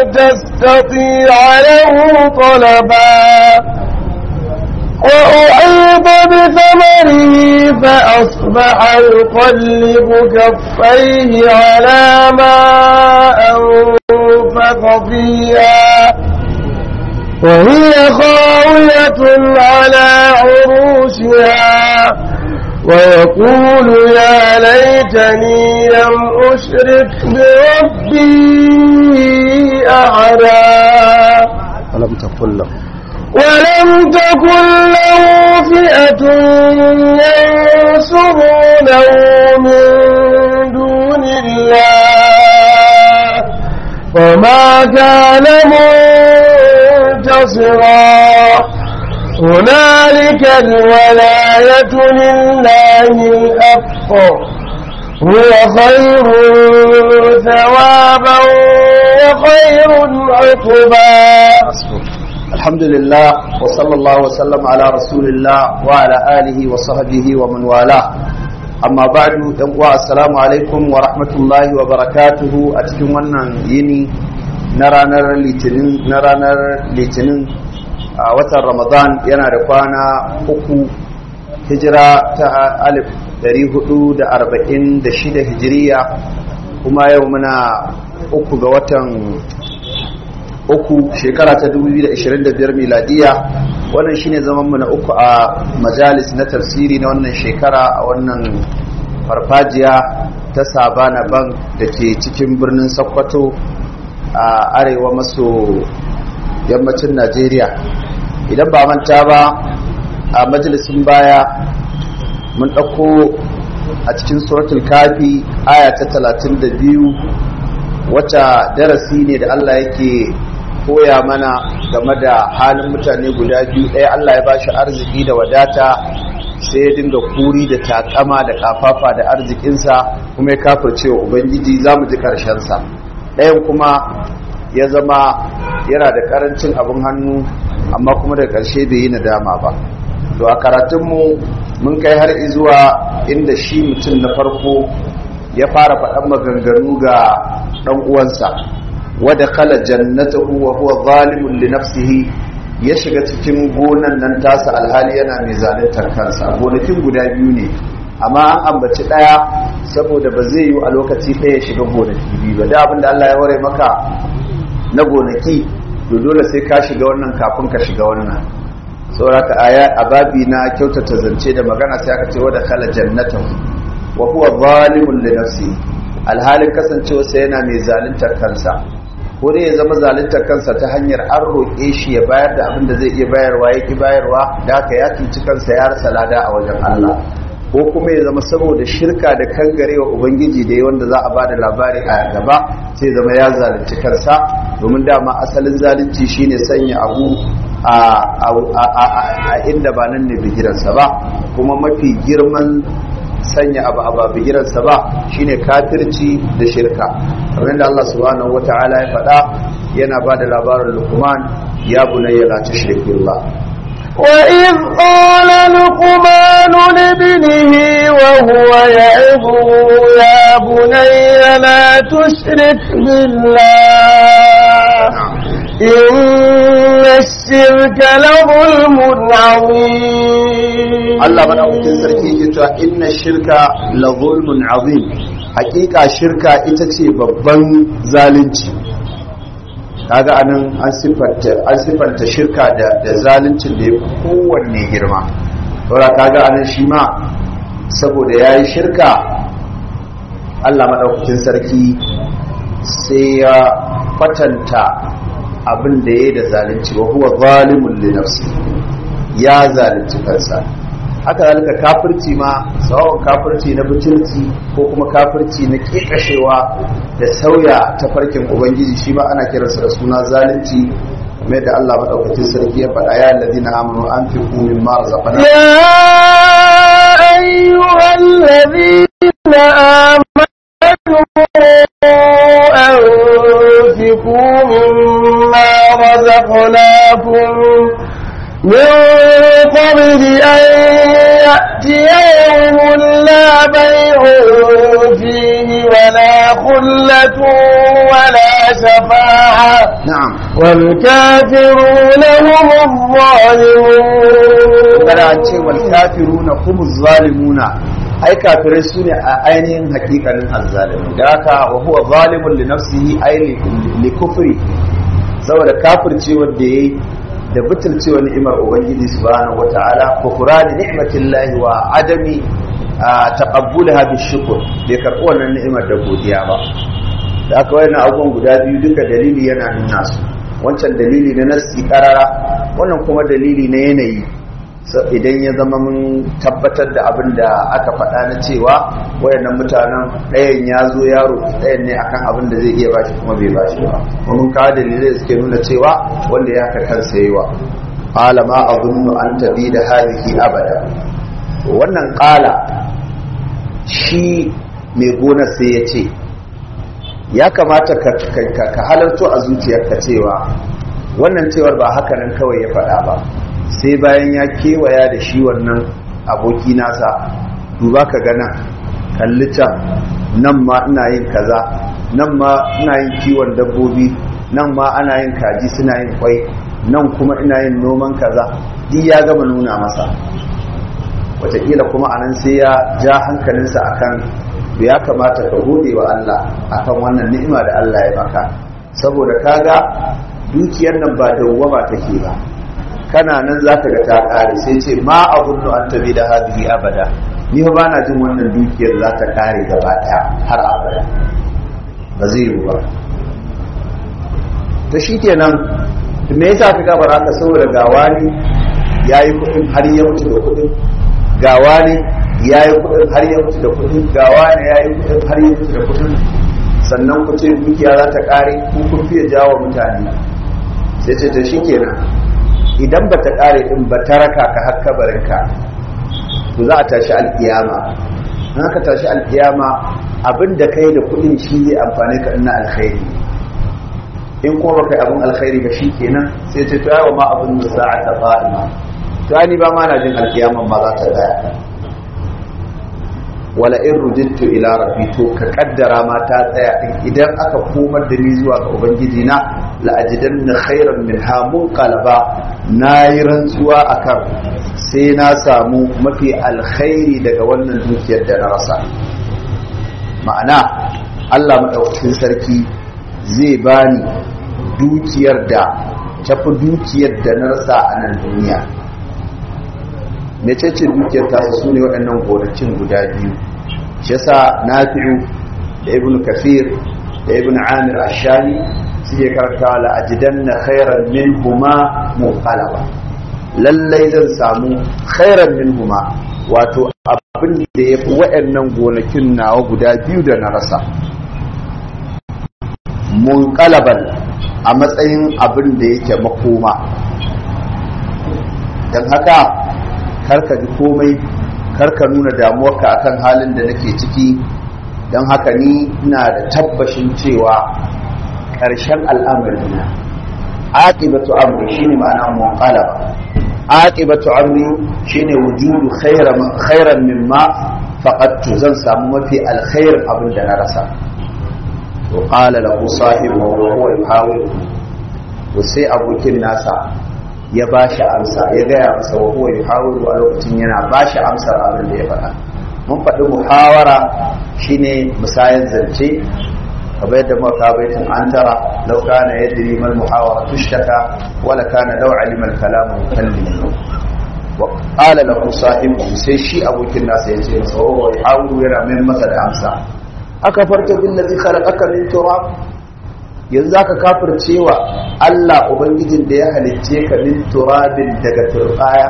تستطيع له طلبا وأحيط بثمره فأصبح يقلب كفيه على ما أنفق فيها وهي خاوية على عروشها ويقول يا ليتني لم أشرك بربي أحدا ولم تقل له ولم تكن له فئة ينصرونه من دون الله وما كان منتصرا هنالك الولاية لله الحق هو خير ثوابا وخير عقبا الحمد لله وصلى الله وسلم على رسول الله وعلى آله وصحبه ومن والاه amma ba'du dan uwa assalamu alaikum wa rahmatullahi wa barakatuhu a cikin wannan yini na ranar litinin na ranar litinin a watan ramadan yana da kwana uku hijira ta alif dari hudu da arba'in da shida hijiriya kuma yau muna uku ga watan uku shekara ta 2025 miladiya wannan shine zaman mu na uku a majalis na tafsiri na wannan shekara a wannan farfajiya ta sabana bank da ke cikin birnin sokoto a arewa maso yammacin najeriya idan ba manta ba a majalisin baya mun ɗauko a cikin suratul kafi aya ta 32 wata darasi ne da allah yake koya mana game da halin mutane guda biyu ɗaya Allah ya bashi arziki da wadata sai ya dinga kuri da takama da kafafa da arzikinsa kuma ya kafirce wa ubangiji za mu ji ƙarshensa ɗayan kuma ya zama yana da ƙarancin abin hannu amma kuma da ƙarshe bai yi nadama ba to a karatunmu mun kai har izuwa inda shi mutum na farko ya fara faɗan maganganu ga ɗan uwansa ودخل جنته وهو ظالم لنفسه ya shiga cikin gonan nan tasa alhali yana mai zaluntar kansa gonakin guda biyu ne amma an ambaci daya saboda ba zai yi a lokaci ɗaya shiga gonaki biyu ba da abinda Allah ya ware maka na gonaki to dole sai ka shiga wannan kafin ka shiga wannan saboda aya a babi na kyautata zance da magana sai aka ce wada kala jannatahu wa huwa zalimun li nafsi alhalin kasancewa sai yana mai zaluntar kansa ko dai ya zama zaluntar kansa ta hanyar an roƙe shi ya bayar da abin da zai iya bayarwa ya ki bayarwa da haka ya cuci kansa ya rasa lada a wajen Allah ko kuma ya zama saboda shirka da kangarewa ubangiji da wanda za a bada labari a gaba sai zama ya zalunci kansa domin dama asalin zalunci shine sanya abu a inda ba nan ne bigiransa ba kuma mafi girman sanya abu a babigiransa ba shine kafirci da shirka kamar da Allah subhanahu wata'ala ya faɗa yana ba da labarin lukman ya bunayya la tushrik billah وإذ قال لقمان لابنه وهو يعظه يا بني لا تشرك بالله إن الشرك لظلم عظيم Allah madaukakin sarki ke cewa inna shirka la zulmun azim hakika shirka ita ce babban zalunci kaga anan an sifanta an sifanta shirka da da zaluncin da ya kowanne girma saboda kaga anan shi ma saboda yayi shirka Allah madaukakin sarki sai ya kwatanta abin da yayi da zalunci wa huwa zalimun li nafsi ya zalunci kansa haka zalika kafirci ma tsawon kafirci na butulci ko kuma kafirci na kekashewa da sauya ta farkin ubangiji shi ma ana kiransa da suna zalunci mai da Allah maɗaukacin sarki ya faɗa ya ladina amanu an fi kumin ma razaqana يا أيها الذين آمنوا أنفقوا مما رزقناكم من قبل أن يأتي يوم لا بيع فيه ولا خلة ولا شفاعة na'am والكافرون هم الظالمون kada an ce wal kafiruna humuz zalimuna ai kafirai su ne a ainihin hakikanin azzalimi da haka wa huwa zalimun li nafsihi ai li kufri saboda kafirce wanda yayi da butulcewa ni'imar ubangiji subhanahu wata'ala kufrani ni'matillahi wa adami taqabbulaha bishukr bai karɓi wannan ni'imar da godiya ba da aka wayannan abubuwan guda biyu duka dalili yana nuna su wancan dalili na nassi karara wannan kuma dalili na yanayi idan ya zama mun tabbatar da abin da aka faɗa na cewa wayannan mutanen ɗayan ya zo yaro ɗayan ne akan abin da zai iya bashi kuma bai bashi ba kuma mun kawo dalilai suke nuna cewa wanda ya haka kansa yi wa qala ma azunnu an tabi da hadhihi abada to wannan qala shi mai gona sai ya ce ya kamata ka halarto a zuciyarka cewa wannan cewar ba haka nan kawai ya faɗa ba sai bayan ya kewaya da shi wannan aboki nasa duba ka gana kalli can nan ma ina yin kaza nan ma ina yin kiwon dabbobi nan ma ana yin kaji suna yin kwai nan kuma ina yin noman kaza duk ya gama nuna masa wataƙila kuma anan sai ya ja hankalinsa akan ya kamata ka gode wa Allah akan wannan ni'ima da Allah ya maka saboda kaga dukiyar nan ba dawwama take ba kana nan zaka ga ta kare sai ce ma abunnu an tabi da hadhihi abada ni ba na jin wannan dukiyar za ta kare gaba daya har abada ba zai yi ba to shikenan me yasa ka ga baraka saboda gawa ne yayi kudin har ya mutu da kudin gawa ne ya yi kudin har ya mutu da kudin gawa ne ya yi kudin har ya mutu da kudin sannan ku ce dukiya za ta kare ku kun fiye jawo mutane sai ce ta shikenan idan ba ta kare din ba ta raka ka har kabarinka to za a tashi alkiyama in aka tashi alkiyama abin da kai da kudin shi zai amfani ka ina alkhairi in kuma baka yi abin alkhairi ba shikenan sai ce to yawa ma abin da sa'a ta fa'ima to ni ba ma na jin alkiyaman ma za ta tsaya wala in rujittu ila rabbi to ka kaddara ma ta tsaya din idan aka komar da ni zuwa ga ubangiji na la ajidanna khairan minha munqalaba nayi rantsuwa akan sai na samu mafi alkhairi daga wannan dukiyar da na rasa ma'ana Allah madaukakin sarki zai bani dukiyar da tafi dukiyar da na rasa a nan duniya mecece dukiyar tasu su ne waɗannan gonakin guda biyu shi yasa nafi'u da ibn kafir da ibn amir ashami suke karanta la ajidanna khairan minhuma munqalaba lallai zan samu khairan minhuma wato abin da ya fi waɗannan gonakin nawa guda biyu da na rasa munqalaban a matsayin abin da yake makoma don haka karka ji komai karka nuna damuwarka akan halin da nake ciki don haka ni ina da tabbashin cewa ƙarshen al'amarina aqibatu amri shine ma'ana munqalaba aqibatu amri shine wujudu khairan mimma faqadtu zan samu mafi alkhair abin da na rasa to qala lahu sahibu wa huwa yuhawilu to sai abokin nasa ya ba shi amsa ya gaya masa wa huwa yuhawiru a lokacin yana ba shi amsar abin da ya faɗa mun faɗi muhawara shine musayan zance kamar yadda muka kawo baitin an tara law kana yadri mal muhawara tushtaka wala kana law alima al kalamu mukallimin wa qala lahu sahibu sai shi abokin nasa yace masa wa huwa yuhawiru yana mai masa da amsa aka farta billazi khalaqaka min turab yanzu aka kafircewa Allah Ubangijin da ya halicce ka min turabin daga turbaya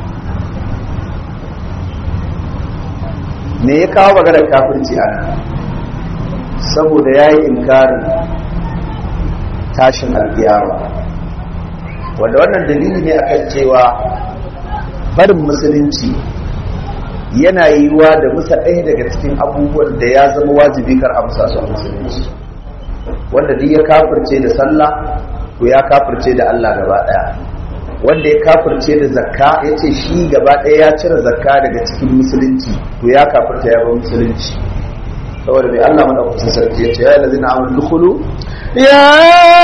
me ya kawo maganar kafirci a nan saboda ya yi inkarin tashin alkiyama wanda wannan dalili ne akan cewa barin musulunci yana yiwuwa da musa ɗaya daga cikin abubuwan da ya zama wajibi kar amsa su a musulunci wanda duk ya kafirce da sallah to ya kafirce da Allah gaba daya wanda ya kafirce da zakka ya ce shi gaba ɗaya ya cire zakka daga cikin musulunci to ya kafirta ya bar musulunci saboda mai Allah madaukakin sarki ya ce ya lazina amur dukulu يا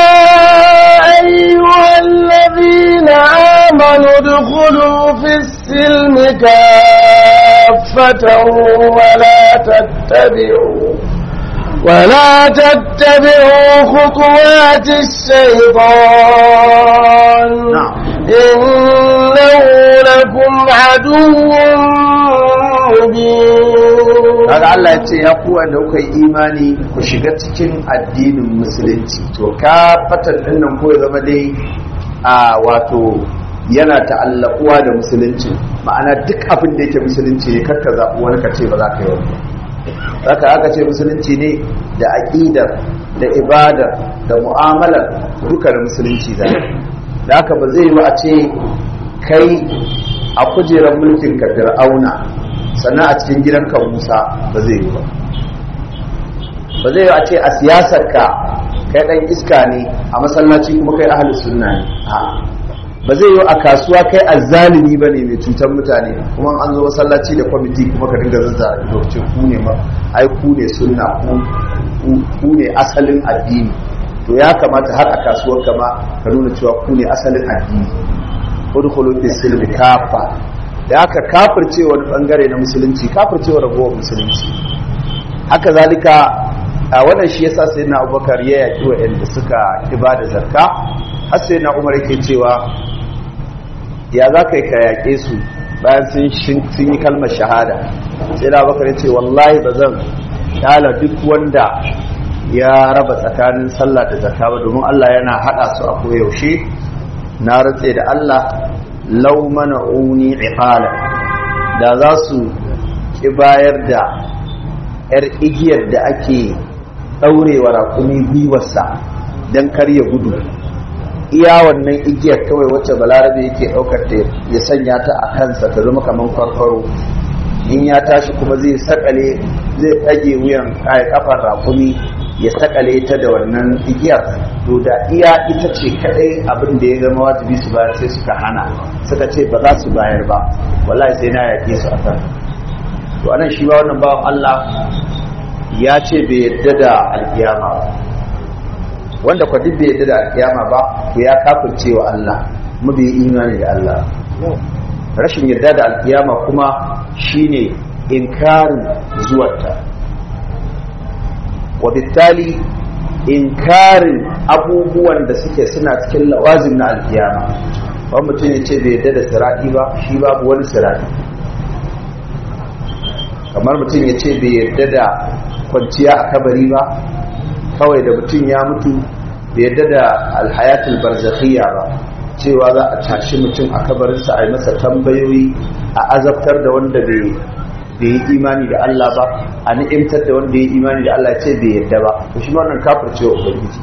أيها الذين آمنوا ادخلوا في السلم كافة ولا تتبعوا ولا تتبعوا خطوات الشيطان نعم. إنه لكم عدو مبين kaga Allah ya ce ya ku wanda kuka yi imani ku shiga cikin addinin musulunci to ka fatan din nan ko ya zama dai a wato yana ta'allakuwa da musulunci ma'ana duk abin da yake musulunci ne kakka zaɓi wani ka ce ba za ka yi wani haka aka ce musulunci ne da aƙidar da ibadar da mu'amalar duka da musulunci da da haka ba zai yi a ce kai a kujerar mulkin ka fir'auna sannan a cikin gidanka musa ba zai yi ba ba zai yi a ce a siyasar ka kai ɗan iska ne a masallaci kuma kai ahalus sunna ne A'a. ba zai yi a kasuwa kai azzalimi ba ne mai cutar mutane kuma an zo masallaci da kwamiti kuma ka dinga zazzara ido ce ku ne ma ai ku ne sunna ku- ku- ku ne asalin addini to ya kamata har a kasuwar kama ka nuna cewa ku ne asalin addini udkhulu fi silmi kafa da aka kafirce wani bangare na musulunci kafirce wa ragowar musulunci haka zalika a wannan shi yasa sai na abubakar ya yaƙi waɗanda suka ibada zakka har sai na umar yake cewa ya za ka yi ka yaƙe su bayan sun shin- sun yi kalmar shahada sai na abubakar ya ce wallahi ba zan ƙyala duk wanda ya raba tsakanin sallah da zakka ba domin allah yana haɗa su a koyaushe na rantse da allah lau mana uni iqala da za su ki bayar da yar igiyar da ake ɗaurewa raƙumi gwiwarsa don kar ya gudu iya wannan igiyar kawai wacce balarabe yake ɗaukar ta ya sanya ta a kansa ta zama kamar farfaro in ya tashi kuma zai sakale zai ɗage wuyan kai kafar raƙumi ya sakale ta da wannan igiyar to da iya ita ce kadai abin da ya zama wajibi su bayar sai suka hana suka ce ba za su bayar ba wallahi sai na yaƙe su a kan to anan shi ba wannan bawan Allah ya ce bai yadda da alkiyama ba wanda kwa duk bai yadda da alkiyama ba to ya kafirce wa Allah mu bai imani da Allah rashin yarda da alkiyama kuma shine inkarin zuwarta wabittali inkarin abubuwan da suke suna cikin lawazin na alkiyama wani mutum ya ce bai yadda da siraɗi ba shi babu wani siraɗi kamar mutum ya ce bai yadda da kwanciya a kabari ba kawai da mutum ya mutu bai yadda da alhayatul barzakhiyya ba cewa za a tashi mutum a kabarinsa a yi masa tambayoyi a azabtar da wanda bai bai yi imani da Allah ba a ni'imtar da wanda ya yi imani da Allah ce bai yadda ba to shi ma wannan kafircewa ubangiji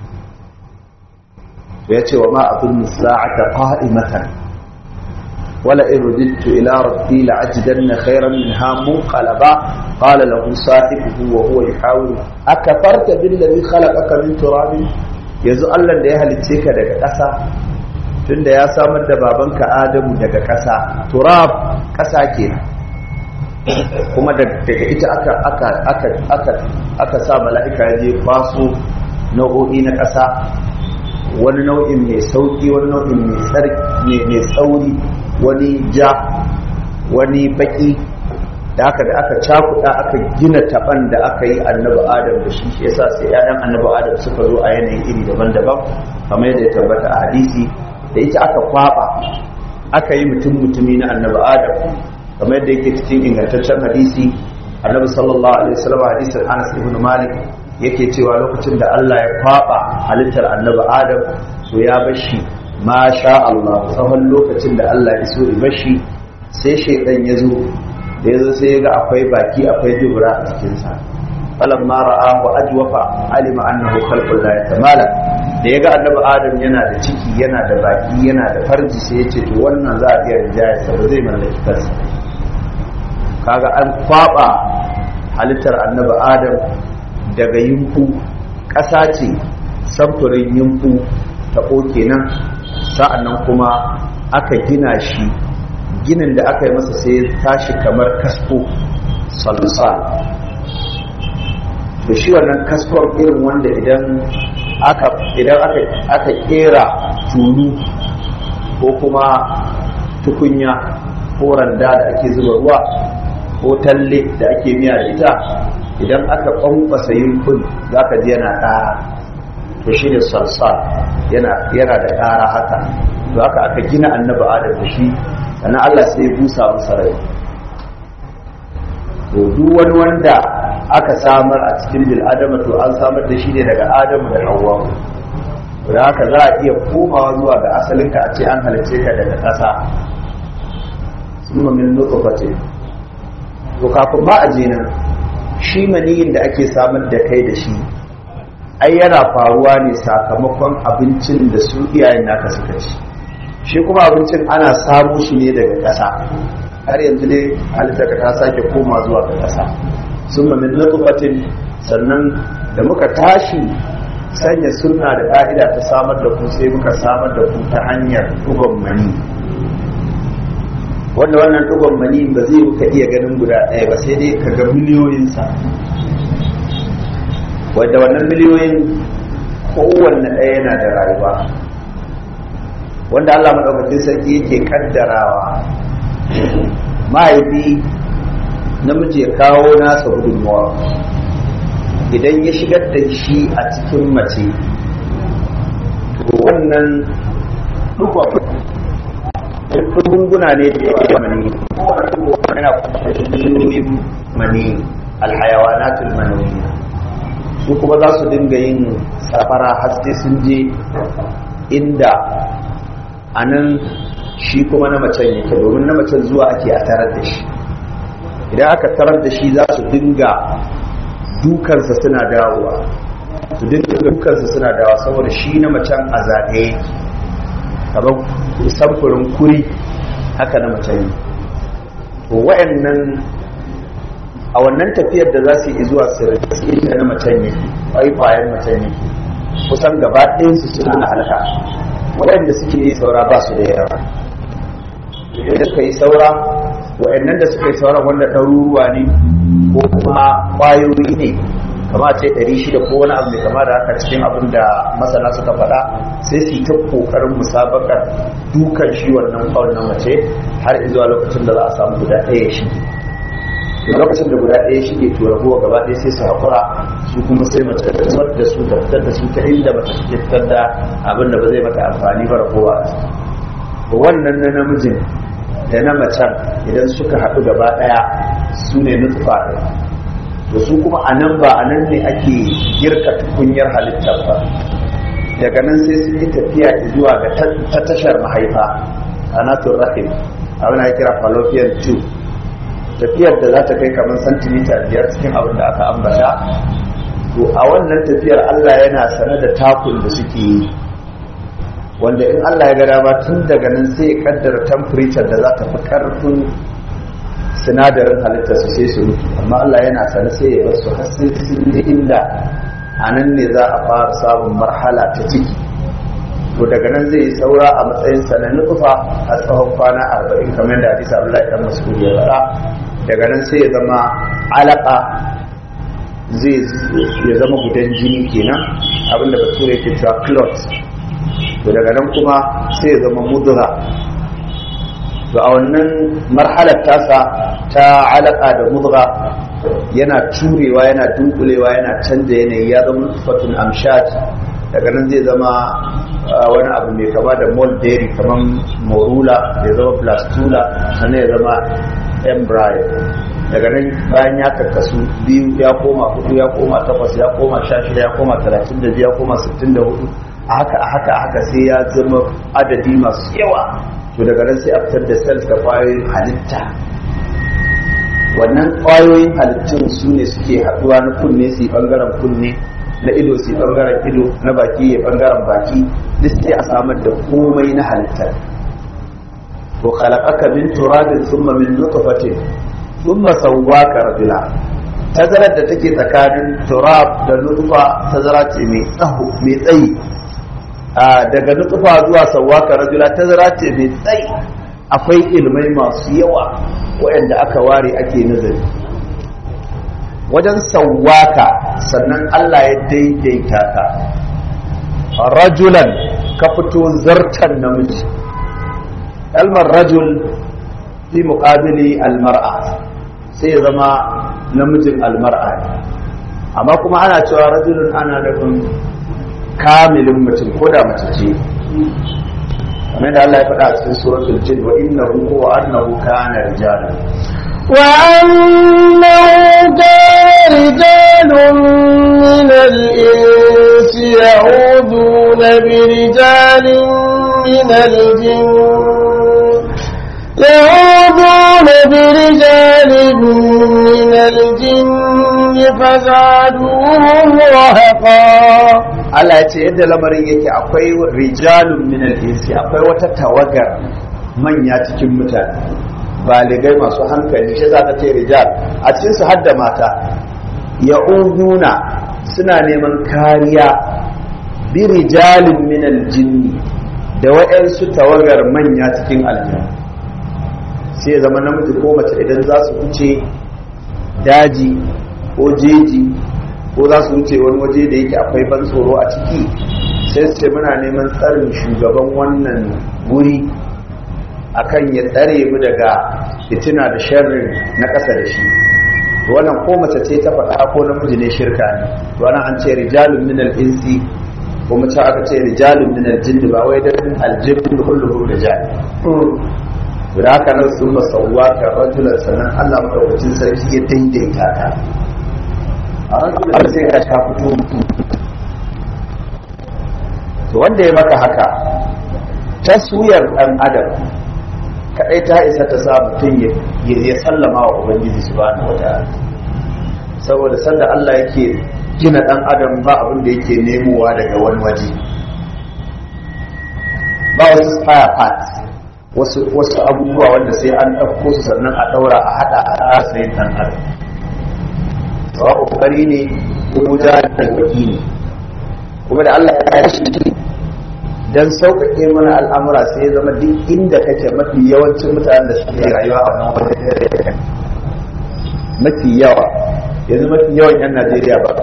ya ce wa ma abin sa'ata qa'imatan wala in rudittu ila rabbi la'ajidanna khayran minha munqalaba qala lahu sahibuhu wa huwa yuhawiru akafarta billazi khalaqaka min turabin yanzu Allah da ya halicce ka daga ƙasa tunda ya samar da babanka Adamu daga ƙasa turab ƙasa kenan kuma daga ita aka aka aka aka aka sa mala'ika ya je kwaso nau'o'i na ƙasa wani nau'in mai sauki wani nau'in mai tsarki mai tsauri wani ja wani baki da aka da aka cakuɗa aka gina taban da aka yi annabi adam da shi shi yasa sai ƴaƴan annabi adam suka zo a yanayin iri daban-daban kamar yadda ya tabbata a hadisi da ita aka kwaba aka yi mutum mutumi na annabi adam kamar yadda yake cikin ingantaccen hadisi annabi sallallahu alaihi wasallam hadisin Anas ibn Malik yake cewa lokacin da Allah ya kwaba halittar annabi Adam so ya bashi ma sha Allah tsawon lokacin da Allah ya so ya bashi sai shaydan ya zo da ya zo sai ya ga akwai baki akwai dubura a cikin sa falamma ra'ahu ajwafa alima annahu khalqul la yatamala da ya ga annabi Adam yana da ciki yana da baki yana da farji sai ya ce to wannan za a iya rijaya sa ba zai mallaki kansa kaga an kwaba halittar annabi adam daga yimfu ƙasa ce samfurin yimfu ta kenan sa'annan kuma aka gina shi ginin da aka yi masa sai tashi kamar kasko salsal da shi wannan kaskon irin wanda idan aka idan aka aka kera tulu ko kuma tukunya ko randa da ake zuba ruwa ko talle da ake miya da ita idan aka kwankwasa yunkun za ka ji yana ƙara to shi ne salsal yana da ƙara haka to haka aka gina annabi adam da shi sannan allah sai ya busa masa rai to duk wani wanda aka samar a cikin bil'adama to an samar da shi ne daga adamu da hawa da haka za a iya komawa zuwa ga asalinka a ce an halice ka daga ƙasa sun min nutfatin to kafin ba a je nan shi maniyin da ake samar da kai da shi ai yana faruwa ne sakamakon abincin da su iyayen naka suka ci shi kuma abincin ana samu shi ne daga ƙasa har yanzu ne halitta ta sake koma zuwa ga ƙasa sun min nutfatin sannan da muka tashi sanya sunna da ƙa'ida ta samar da ku sai muka samar da ku ta hanyar ɗugon mani wanda wannan ɗugon mani ba zai ka iya ganin guda ɗaya ba sai dai ka ga miliyoyinsa wadda wannan miliyoyin kowanne ɗaya yana da rayuwa wanda Allah maɗaukacin sarki yake kaddarawa mahaifi namiji ya kawo nasa gudunmawa idan ya shigar da shi a cikin mace to wannan ɗugon runguna ne da yake mani yana kusurin mani alhayawanatul manawiyya su kuma za su dinga yin safara har sai sun je inda a nan shi kuma na macen yake domin na macen zuwa ake a tarar da shi idan aka tarar da shi za su dinga dukansa suna dawowa su dinga dukansa suna dawowa saboda shi na macen a zagaye kamar samfurin kuri haka na mace ne to wa'annan a wannan tafiyar da za su yi zuwa sirri inda na mace ne kwaikwayen mace ne kusan gaba ɗayansu suna halaka waɗanda suke yi saura ba su da yawa da suka yi saura wa'annan da suka yi sauran wanda ɗaruruwa ne ko kuma ƙwayoyi ne kama ce 600 ko wani abu mai kama da haka cikin abin da masana suka faɗa sai su yi ta ƙoƙarin musabakar dukan shi wannan kawai na mace har zuwa lokacin da za a samu guda ɗaya shi lokacin da guda ɗaya shige to ragowa gaba ɗaya sai su haƙura su kuma sai mace ta fitar da su ta fitar da su ta inda mace take fitar da abin da ba zai mata amfani ba ragowa wannan na namijin da na macen idan suka haɗu gaba ɗaya su ne nutfa da su kuma a nan ba a nan ne ake girka tukunyar halittar ba daga nan sai su yi tafiya zuwa ga ta tashar mahaifa anatun rahim abin da kira fallopian tube tafiyar da za ta kai kamar santimita biyar cikin abin da aka ambata to a wannan tafiyar allah yana sane da takun da suke yi wanda in allah ya ga dama tun daga nan sai ya kaddara temperature da za ta fi karfin sinadarin halittar su sai su mutu amma Allah yana sane sai ya basu har sai sun je inda a nan ne za a fara samun marhala ta ciki to daga nan zai yi saura a matsayin sa na nufa a tsawon kwana arba'in kamar da hadisa Allah ya mas'ud ya faɗa daga nan sai ya zama alaka zai ya zama gudan jini kenan abinda bature yake cewa clot to daga nan kuma sai ya zama mudura to a wannan marhalar tasa ta alaka da mudga yana turewa yana dunkulewa yana canza yanayi ya zama fatun amshat daga nan zai zama wani abu mai kama da molderi kamar morula ya zama blastula sannan ya zama embryo daga nan bayan ya karkasu biyu ya koma hudu ya koma takwas ya koma sha shida ya koma talatin da biyu ya koma sittin da hudu a haka a haka a haka sai ya zama adadi masu yawa to daga nan sai a fitar da cells da kwayoyin halitta wannan kwayoyin halittun su ne suke haɗuwa na kunne su yi ɓangaren kunne na ido su yi ɓangaren ido na baki ya ɓangaren baki duk sai a samar da komai na halittar to khalaqaka min turabin thumma min nutfatin thumma sawwaka rajula tazarar da take tsakanin turab da nutfa tazara ce mai tsaho mai tsayi daga nutsufa zuwa sawaka rajula tazara ce mai tsayi akwai ilmai masu yawa waɗanda aka ware ake nazari wajen sawaka sannan Allah ya daidaita ka rajulan ka fito zartan namiji kalmar rajul fi muqabili almar'a sai ya zama namijin almar'a ne amma kuma ana cewa rajulun ana nufin kamilin mutum ko da mace ce kamar da Allah ya faɗa a cikin suratul jin wa innahu huwa annahu kana rijalan وأنه كان رجال من الإنس يعوذون برجال من الجن يعوذون برجال من الجن فزادوهم رهقا Allah ya ce yadda lamarin yake akwai rijalun min al-insi akwai wata tawagar manya cikin mutane baligai masu hankali shi za ka ce rijal a cikin su hadda mata ya'uduna suna neman kariya bi rijalin min al-jinni da waɗansu tawagar manya cikin aljanna sai ya zama namiji ko mace idan za su wuce daji ko jeji ko za su wuce wani waje da yake akwai ban tsoro a ciki sai su ce muna neman tsarin shugaban wannan guri akan ya tsare mu daga fitina da sharri na ƙasa da shi to wannan ko mace ce ta faɗa ko namiji ne shirka ne to wannan an ce rijalun min al-insi ko mace aka ce rijalun min al-jinn ba wai dan al-jinn kulluhu rijal to da haka nan sun masauwa ka rajulan sannan Allah madaukakin sarki ya daidaita ka a rajulan sai ka ta fito mutum to wanda ya maka haka taswiyar ɗan adam kadai ta isa ta sa mutum ya sallama wa ubangiji subhanahu wataala saboda sanda Allah yake gina dan adam ba abin da yake nemowa daga wani waje ba wasu spare parts wasu wasu abubuwa wanda sai an ɗauko su sannan a ɗaura a haɗa a rasa yin ɗan adam sawa ƙoƙari ne ko da waki ne kuma da Allah ya shi dan sauƙaƙe mana al'amura sai ya zama duk inda kake mafi yawancin mutanen da suke rayuwa a wannan wajen mafi yawa yanzu mafi yawan 'yan najeriya ba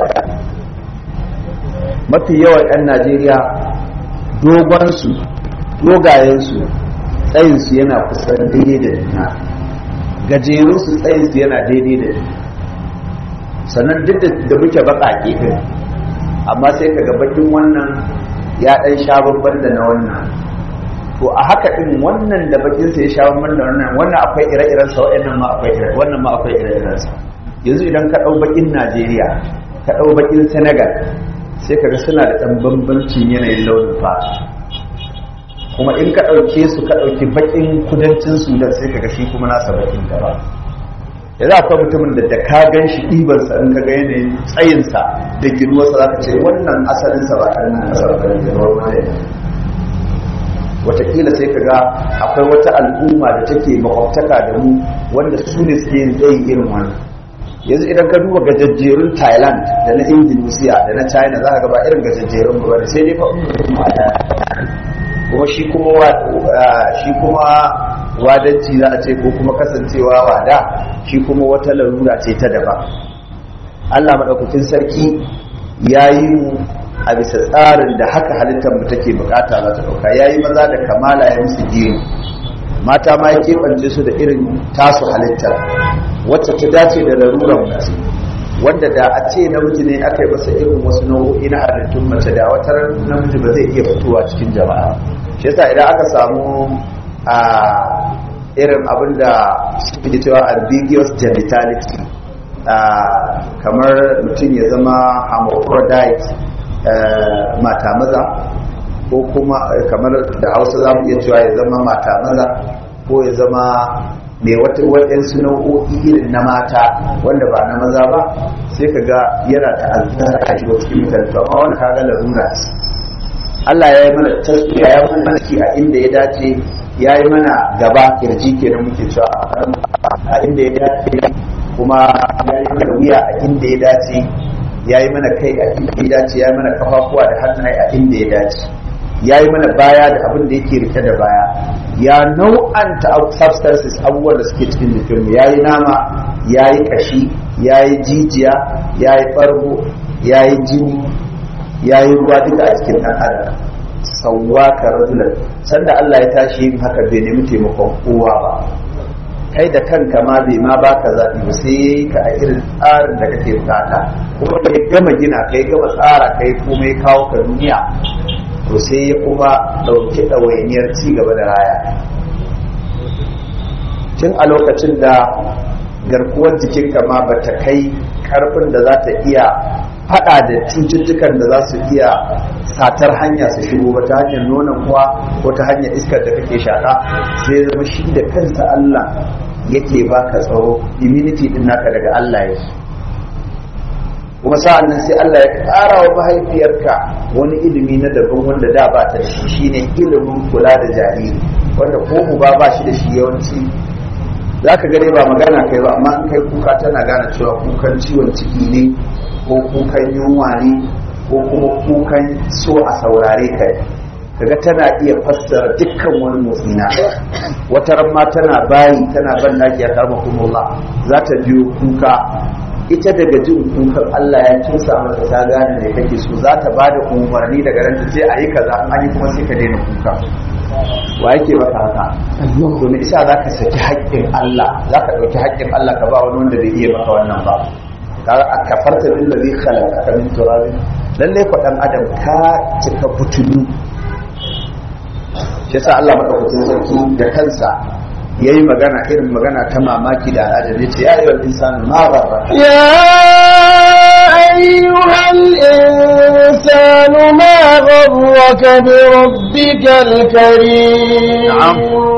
mafi yawan 'yan najeriya dogonsu dogayensu tsayinsu yana kusan daidai da juna gajerunsu tsayinsu yana daidai da juna sannan duk da muke baƙaƙe ɗin amma sai ka ga bakin wannan ya ɗan sha babban da na wannan to a haka ɗin wannan da bakin sa ya sha babban da wannan wannan akwai ire-iren sa wa'annan ma akwai ire wannan ma akwai ire-iren sa yanzu idan ka ɗau bakin Najeriya ka ɗau bakin Senegal sai ka ga suna da ɗan bambancin yanayin launin fata kuma in ka ɗauke su ka ɗauki bakin kudancin Sudan sai ka ga shi kuma nasa bakin gaba da za ka mutumin da da ka gan shi ɗibarsa in ka ga yanayin tsayinsa da ginuwarsa za ka ce wannan asalinsa ba ɗan nan ƙasar ba ne wani watakila sai ka ga akwai wata al'umma da take makwabtaka da mu wanda su ne suke yin tsayi irin wani yanzu idan ka duba gajajjerun thailand da na indonesia da na china za ka ga ba irin gajajjerun ba ne sai dai fa kuma shi kuma shi kuma wadanci za a ce ko kuma kasancewa wada shi kuma wata larura ce ta daban Allah maɗaukakin sarki ya yi mu a bisa tsarin da haka halittar mu take bukata za ta ɗauka ya yi maza da kamala ya musu gini mata ma ya keɓance su da irin tasu halittar wacce ta dace da laruran mace wanda da a ce namiji ne aka yi masa irin wasu nau'o'i na halittun mace da wata namiji ba zai iya fitowa cikin jama'a shi yasa idan aka samu a irin abin da suke cewa ambiguous genitality kamar mutum ya zama hermaphrodite mata maza ko kuma kamar da hausa za mu iya cewa ya zama mata maza ko ya zama mai wata waɗansu nau'o'i irin na mata wanda ba na maza ba sai ka ga yana ta'azzara a shiga cikin mutane to amma wani kaga larura Allah ya yi mana tasiriya ya mana ki a inda ya dace ya yi mana gaba kirji kenan muke cewa a inda ya dace kuma ya yi mana wuya a inda ya dace ya yi mana kai a inda ya dace ya yi mana kafafuwa da hannaye a inda ya dace ya yi mana baya da abin da yake rike da baya ya nau'anta substances abubuwan da suke cikin jikinmu ya yi nama ya yi kashi ya yi jijiya ya yi ɓargo ya yi jini ya yi ruwa duka a cikin ɗan adam sauwa ka rajulan sanda Allah ya tashi yin haka bai nemi taimakon kowa ba kai da kanka ma bai ma baka zaɓi ba sai ya yi ka a irin tsarin da kake bukata kuma da ya gama gina ka ya gama tsara kai kuma ya kawo ka duniya to sai ya kuma ɗauki ɗawainiyar ci gaba da raya tun a lokacin da garkuwar jikinka ma ba ta kai karfin da za ta iya faɗa da cututtukan da za su iya satar hanya su shigo ba ta hanyar nonon kuwa ko ta hanyar iskar da kake shaƙa sai zama shi da kansa Allah yake baka tsaro immunity din naka daga Allah yake kuma sa'an nan sai Allah ya ƙara wa mahaifiyarka wani ilimi na daban wanda da ba ta da shi shine ilimin kula da jariri wanda ko uba ba shi da shi yawanci za ka gane ba magana kai ba amma in kai kuka tana gane cewa kukan ciwon ciki ne ko kukan yunwa ne ko kuma kukan so a saurare ka kaga tana iya fassara dukkan wani motsi na wata ma tana bayi tana ban daki ya kama kuma za ta biyo kuka ita daga jin kukan Allah ya tusa masa ta gane ne kake so za ta bada umarni daga ran ta ce a yi kaza an yi kuma sai ka daina kuka wa yake maka haka to me isa za ka saki haƙƙin Allah za ka ɗauki haƙƙin Allah ka ba wani wanda bai iya maka wannan ba kaga a kafarta bil ladhi khalaqaka min turab lalle ko dan adam ka cika butulu shi yasa Allah madaukakin sarki da kansa yayi magana irin magana ta mamaki da al'ajabi ce ya ayyuhal insanu ma gharra يا أيها الإنسان ما غرك بربك الكريم نعم.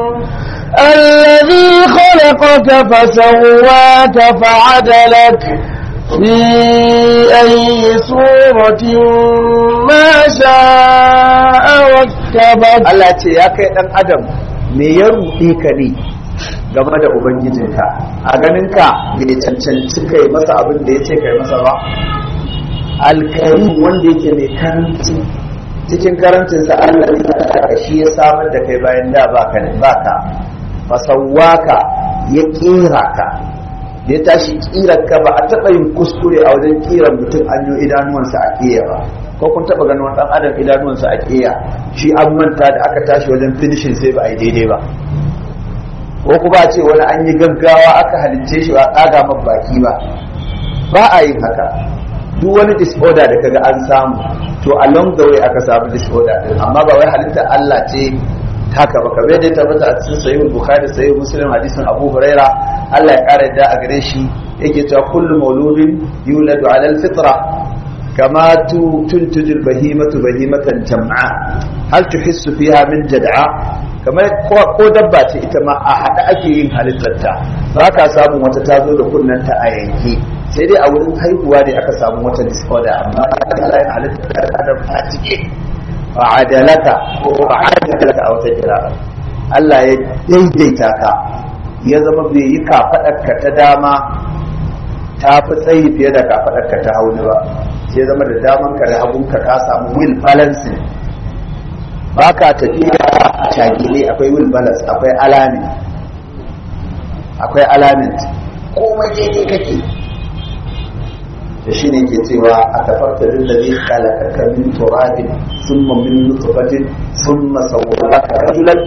الذي خلقك فسواك فعدلك في أي صورة ما شاء ركبك Allah ce ya kai dan adam me ya ruɗe ka ne game da ubangijinka a ganinka bai cancanci kai masa abin da ya ce kai masa ba alkarim wanda yake mai karanci cikin karancinsa Allah ne ya shi ya samar da kai bayan da baka baka fasawaka ya kera ka da ya tashi kirar ka ba a taɓa yin kuskure a wajen kiran mutum an yi idanuwansa a ƙiya ba ko kun taɓa ganin wani ɗan adam idanuwansa a ƙiya shi an manta da aka tashi wajen finishin sai ba a yi daidai ba ko kuma a ce wani an yi gaggawa aka halicce shi ba a tsaga man baki ba ba a yin haka duk wani disorder da kaga an samu to along the way aka samu disorder din amma ba wai halittar Allah ce haka ba kamar yadda ya tabbata a cikin sahihul bukhari sahihul muslim hadisin abu huraira Allah ya kara yadda a gare shi yake cewa kullu mauludin yuladu ala alfitra kama tuntuju albahimatu bahimatan jam'a hal tuhissu fiha min jad'a kamar ko dabba ce ita ma a hada ake yin halittarta ba ka samun wata ta zo da kunnanta a yanke sai dai a wurin haihuwa ne aka samu wata disorder amma Allah ya halitta da a cike fa'adalaka ko fa'adalaka a wata kira Allah ya daidaita ka ya zama bai yi kafaɗarka ta dama ta fi tsayi fiye da kafaɗarka ta hauni ba sai zama da damanka da hagunka ka samu will balancing ba ka tafiya a shagile akwai will balance akwai alamin akwai alamin komai daidai kake da shi ne ke cewa a tafarta lillazi khalaqaka min turabin thumma min nutfatin thumma sawwaraka rajulan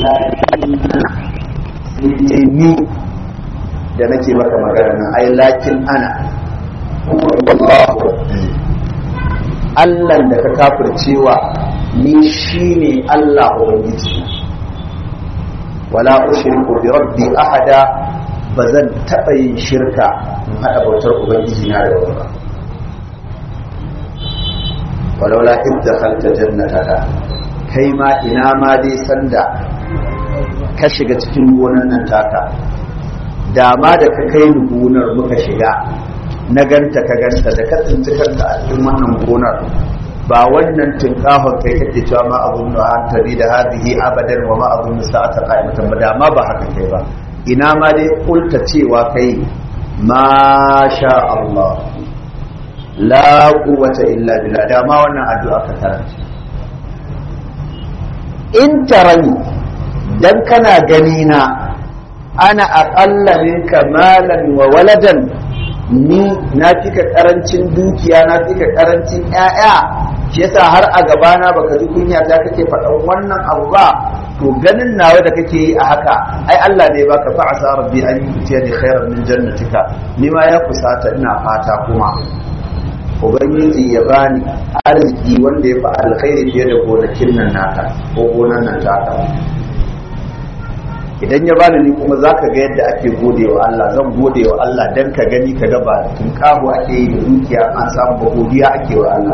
ni da nake maka magana nan ai lakin ana wallahu Allah da ka kafircewa ni shine Allah ubangiji wala ushriku bi rabbi ahada ba zan taɓa yin shirka in haɗa bautar ubangiji na da wani ba walaula idda khalta jannataka kai ma ina ma dai sanda ka shiga cikin gonar nan taka dama da ka kai ni gonar muka shiga na ganta ka ganta da ka tsinci kanka a cikin wannan gonar ba wannan tinkahon kai kake cewa ma abun da hantari da hadihi abadan wa ma abun da sa'ata qa'imatan ba dama ba haka kai ba ina ma dai kulta cewa kai ma sha Allah la quwwata illa billah dama wannan addu'a ka karanta in tarani dan kana gani na ana aqalla minka malan wa waladan ni na fika karancin dukiya na fika karancin ƴaƴa shi yasa har a gabana baka ji kunya ta kake faɗan wannan abu ba to ganin nawa da kake yi a haka ai Allah ne baka fa asa rabbi an yutiyani khairan min jannatika ni ma ya kusata ina fata kuma ubangiji ya bani arziki wanda ya fi alkhairi fiye da gonakin nan naka ko gonan nan taka idan ya bani ni kuma zaka ga yadda ake gode wa Allah zan gode wa Allah dan ka gani ka ga ba tun kawo ake yi da dukiya an samu ba godiya ake wa Allah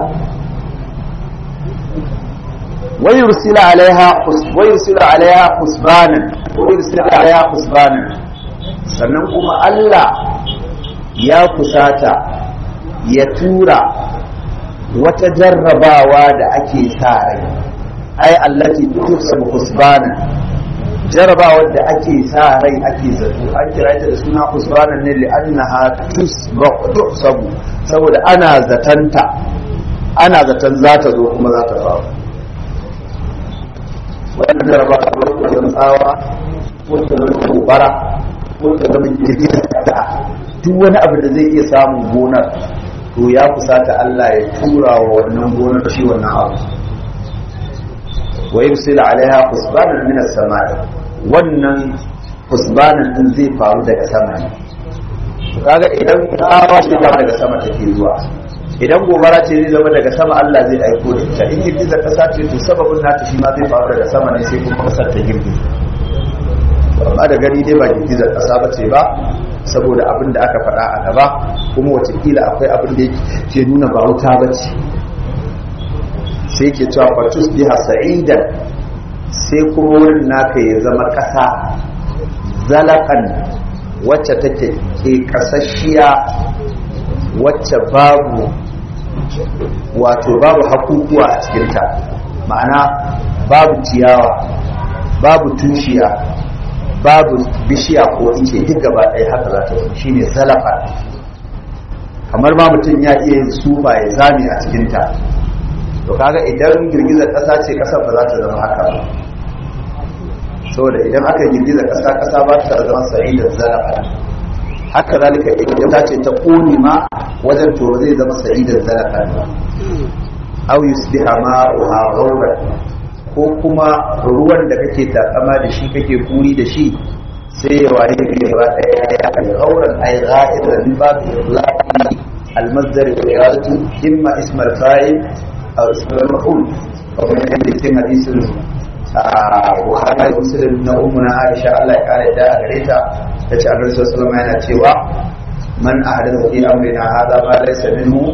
ويرسل عليها ويرسل عليها حسبانا ويرسل عليها حسبانا sannan kuma Allah ya kusata ya tura wata jarrabawa da ake sa rai ai allati tuhsabu husbana jarrabawa da ake sa rai ake zato an kira ta da suna husbanan ne li'annaha tuhsabu saboda ana zatanta ana zaton za ta zo kuma za ta faru wannan jaraba a lokacin tsawa ko ta zama gobara ko ta zama girgizar kasa duk wani abu da zai iya samun gonar to ya kusata Allah ya tura wa wannan gonar shi wannan abu wa yursila alaiha husbanan min as-sama'i wannan husbanan din zai faru daga sama ne to kaga idan tsawa shi daga sama take zuwa idan gobara ce zai zama daga sama Allah zai aiko da ita in girgizar kasa ce to sababin nata shi ma zai faru daga sama ne sai kuma kasar ta girgiza amma da gani dai ba girgizar kasa ba ce ba saboda abin da aka faɗa a gaba kuma watakila akwai abin da ke nuna ba wuta ba ce sai ke cewa fatus biha sa'idan sai kuma wurin naka ya zama ƙasa zalakan wacce take ke kasashiya wacce babu wato babu hakukuwa a cikinta ma'ana babu ciyawa babu tushiya babu bishiya ko ice duk gaba ɗaya haka za ta shi ne zalafa kamar ma mutum ya iya yin sufa ya zame a cikinta to kaga idan girgizar ƙasa ce ƙasar ba za ta zama haka ba saboda idan aka girgiza ƙasa ƙasa ba ta zama sa'idar zalafa haka zalika idan ta ce ta ƙone ma wajen to zai zama sa'idar zalafa ba aw yusbiha ma'uha ghawran ko kuma ruwan da kake takama da shi kake kuri da shi sai ya waye gaba daya ya kai ghawran ay gha'iran min bab itlaqi al-masdar wa iradatu imma ism al-fa'il aw ism al-maf'ul wa min hadithin hadithun Buhari da Muslim na ummuna Aisha Allah ya kare da gare ta tace Annabi sallallahu alaihi yana cewa man ahdatha fi amrina hadha ma laysa minhu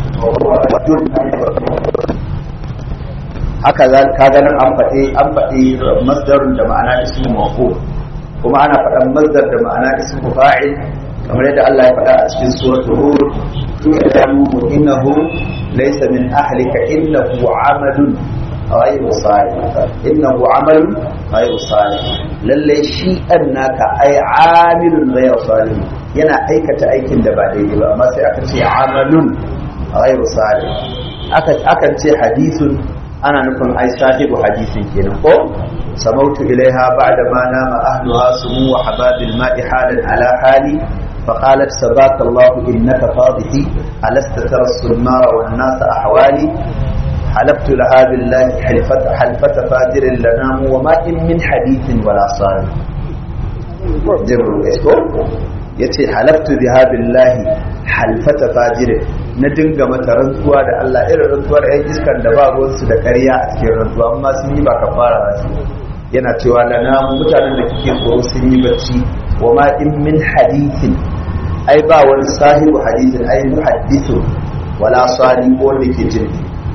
haka ka ganin an faɗi an faɗi masdarun da ma'ana ismu maf'ul kuma ana faɗan masdar da ma'ana ismu fa'il kamar yadda Allah ya faɗa a cikin suratul hud tu'lamu innahu laysa min ahlika innahu amalun ghayru salih innahu amalun ghayru salih lalle shi annaka ay amilun ghayru salih yana aikata aikin da ba daidai ba amma sai aka ce amalun ghayru salih aka akan ce hadithun ana nufin ai sahibu hadisin kenan ko samautu ilaiha ba'da ma nama ahluha sumu wa hababil ma'i halan ala hali فقالت سباك الله إنك فاضحي ألست ترى السمار والناس أحوالي حلفت لها بالله حلفة, حلفة فاجر لنام وما إن من حديث ولا صالح جر yace halaftu biha billahi halfata fajirin na dinga mata rantsuwa da Allah irin rantsuwar ɗan iskan da ba ruwansu da ƙarya a cikin rantsuwa amma sun yi ba kafara ba su yana cewa lana mutanen da kike tsoro sun yi bacci wa ma in min hadithin ai ba wani sahibu hadithin ai muhaddithu wala sali ko wanda ke jin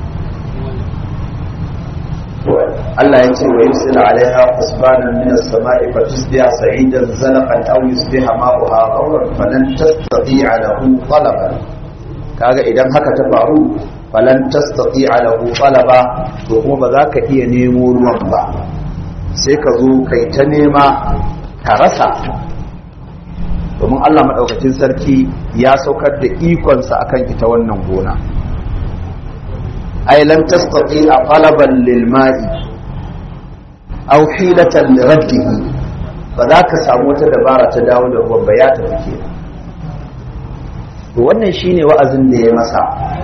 Allah ya ce wa yusila alaiha husbanan min as-sama'i fa tusbiha sa'idan zalaqan aw yusbiha ma'uha ghawran falan tastati'a lahu talaban kaga idan haka ta faru falan tastati'a lahu talaba to kuma ba za ka iya nemo ruwan ba sai ka zo kai ta nema ka rasa domin Allah madaukakin sarki ya saukar da ikonsa akan ita wannan gona ai lan tastati'a talaban lil ma'i aw hilatan li raddihi ba za ka samu wata dabara ta dawo da ruwan ba ya tafi kenan to wannan shine wa'azin da ya masa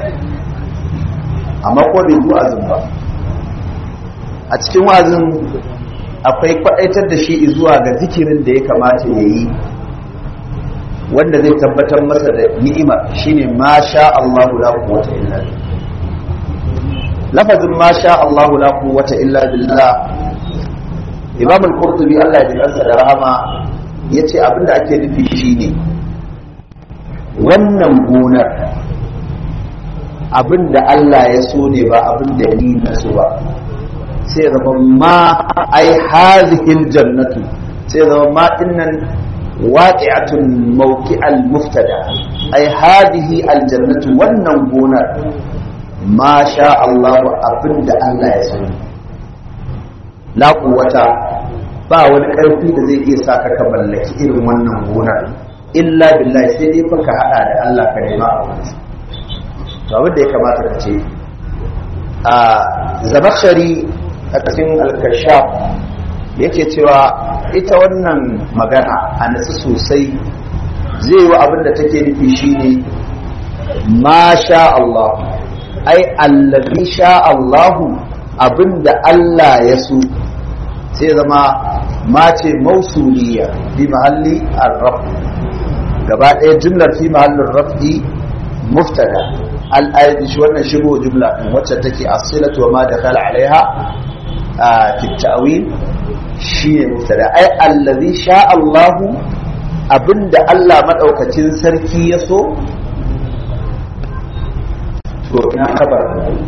amma ko bai yi wa'azin ba a cikin wa'azin akwai kwaɗaitar da shi zuwa ga zikirin da ya kamata ya yi wanda zai tabbatar masa da ni'imar shine ma sha Allahu la quwwata illa billah lafazin ma sha Allahu la quwwata illa billah Imam al-Qurtubi Allah ya jikansa da rahama yace abinda ake nufi shine wannan gonar abinda Allah ya so ne ba abinda ni na so ba sai zama ma ai hazihil jannatu sai zama ma dinnan waqi'atun mawqi'al muftada ai hadihi aljannatu wannan gonar ma sha Allah abinda Allah ya so la quwwata ba wani karfi da zai iya saka ka mallaki irin wannan gonar illa billahi sai dai fa ka hada da Allah ka nema a wani to abin da ya kamata ka ce a zamakshari a cikin alkashaf yake cewa ita wannan magana a nasu sosai zai yi abin da take nufi shine ma sha Allah ai allazi sha Allahu abinda Allah ya so sai zama mace mausuliya fi mahalli ar-raf gaba ɗaya jumlar fi mahallin raf'i muftada al-ayat shi wannan shigo jumla din wacce take asilatu wa ma dakhala alaiha fi ta'wil shi ne muftada ai allazi sha Allahu abinda Allah madaukakin sarki ya so to ina kabar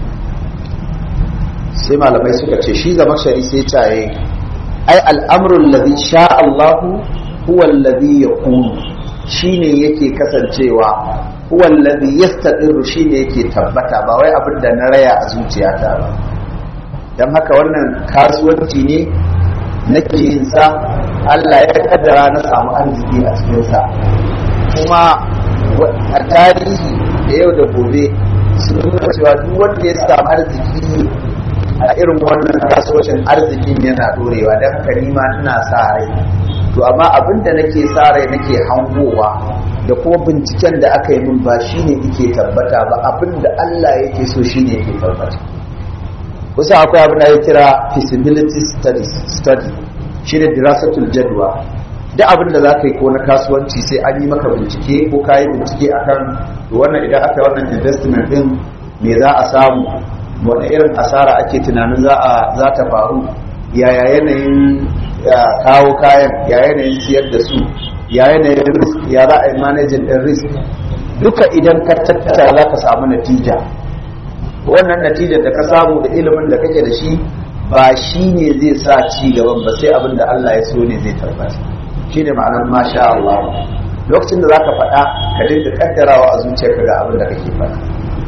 sai malamai suka ce shi zama shari sai caye ai al'amrul ladhi sha Allahu huwa alladhi yakunu shine yake kasancewa huwa alladhi yastaqirru shine yake tabbata ba wai abin da na raya a zuciyata ba dan haka wannan kasuwanci ne nake yin sa Allah ya kaddara na samu arziki a cikin sa kuma a tarihi da yau da gobe sun nuna cewa duk wanda ya samu arziki a irin wannan kasuwancin arzikin yana dorewa don haka nima ina sa rai to amma abin da nake sa rai nake hangowa da kuma binciken da aka yi min ba shine yake tabbata ba abin da Allah yake so shine yake tabbata kusa akwai abin da ya kira feasibility study shine dirasatul jadwa duk abin da za ka yi ko na kasuwanci sai an yi maka bincike ko ka yi bincike akan wannan idan aka yi wannan investment din me za a samu wani irin asara ake tunanin za ta faru yaya yanayin kawo kayan ya yanayin siyar da su ya yanayin risk ya za a yi manajin ɗin risk duka idan ka tattara za ka samu natija wannan natijar da ka samu da ilimin da kake da shi ba shi ne zai sa ci gaban ba sai abin da Allah ya so ne zai tabbata shi ne ma'anar masha Allah lokacin da za ka faɗa ka dinga kaddarawa a zuciyarka ga abin da kake faɗa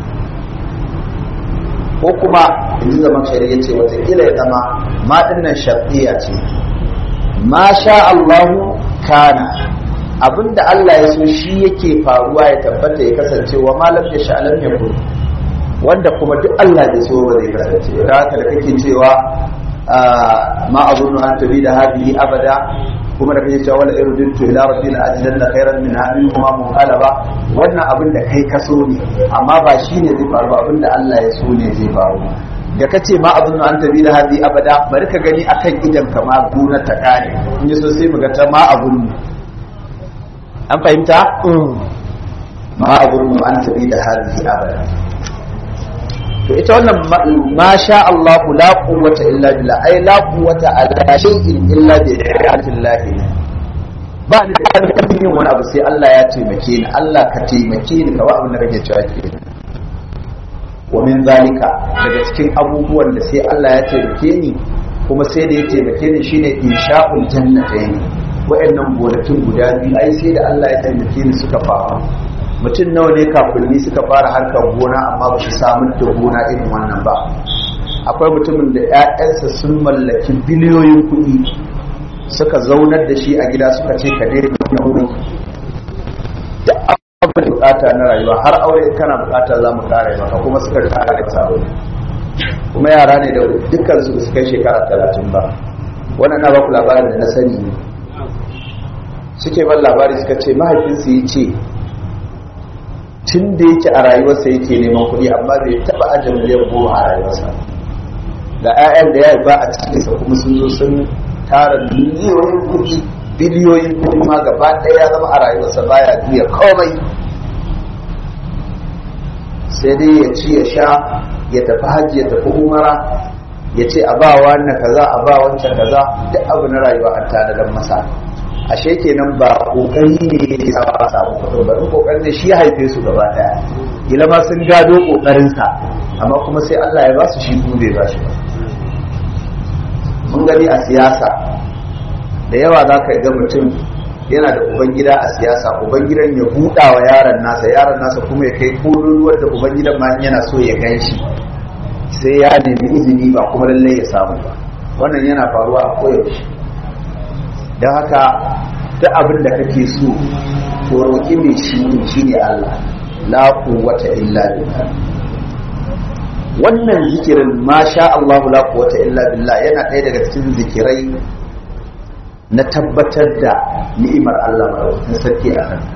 ko kuma in ji zaman shari'a ce watakila ya zama maɗin nan sharɗiya ce ma sha Allahu kana abinda Allah ya so shi yake faruwa ya tabbata ya kasance wa malam ya sha'alam ya kun wanda kuma duk Allah ya so ba zai kasance da haka da kake cewa ma azunnu an tabi da hadihi abada kuma da kake cewa wala irudtu ila rabbil ajidanna khairan min hadhihi kuma munqalaba wannan abin da kai kaso ne amma ba shine zai faru ba abin da Allah ya so ne zai faru da kace ma azunnu an tabi da hadihi abada bari ka gani akan idan ka ma gona ta kare in so sai mu ga ta ma azunnu an fahimta ma azunnu an tabi da hadihi abada to ita wannan ma sha Allah la quwwata illa billah ai la quwwata ala shay'in illa bi Allah ba ni da karfin yin wani abu sai Allah ya taimake ni Allah ka taimake ni ka ba abin da kake cewa ke wa min zalika daga cikin abubuwan da sai Allah ya taimake ni kuma sai da ya taimake ni shine insha'ul jannatayn wa'annan gonakin guda biyu ai sai da Allah ya taimake ni suka faru mutum nawa ne kafinni suka fara harkar gona amma ba su samun da gona irin wannan ba akwai mutumin da 'ya'yansa sun mallaki biliyoyin kuɗi suka zaunar da shi a gida suka ce ka daina wuri da abin da bukata na rayuwa har aure kana bukata za mu kare maka kuma suka kare masa aure kuma yara ne da dukkan su su kai shekara talatin ba wannan na baku labarin da na sani ne suke ban labari suka ce mahaifinsu ya ce tun da yake a rayuwarsa yake neman kuɗi amma bai taɓa ajin miliyan goma a rayuwarsa da 'ya'yan da ya ba a cikinsa kuma sun zo sun tara miliyoyin kuɗi biliyoyin kuɗi ma gaba ɗaya ya zama a rayuwarsa baya juya komai sai dai ya ci ya sha ya tafi hajji ya tafi umara ya ce a ba wannan kaza a ba wancan kaza duk abu na rayuwa an tanadar masa ashe kenan ba kokari ne ya sa ba samu kuɗin ba kokarin ne shi ya haife su gaba daya ila ma sun gado kokarin sa amma kuma sai Allah ya ba su shi kuma bai ba shi ba mun gani a siyasa da yawa za ka ga mutum yana da ubangida a siyasa ubangidan ya buɗa wa yaron nasa yaron nasa kuma ya kai kololuwar da ubangidan ma yana so ya gan shi sai ya nemi izini ba kuma lallai ya samu ba wannan yana faruwa a koyaushe don haka duk abin da kake so ko roƙi mai shi ne shi ne Allah la quwwata illa billah wannan zikirin ma sha Allah la quwwata illa billah yana ɗaya daga cikin zikirai na tabbatar da ni'imar Allah madaukakin sarki a kan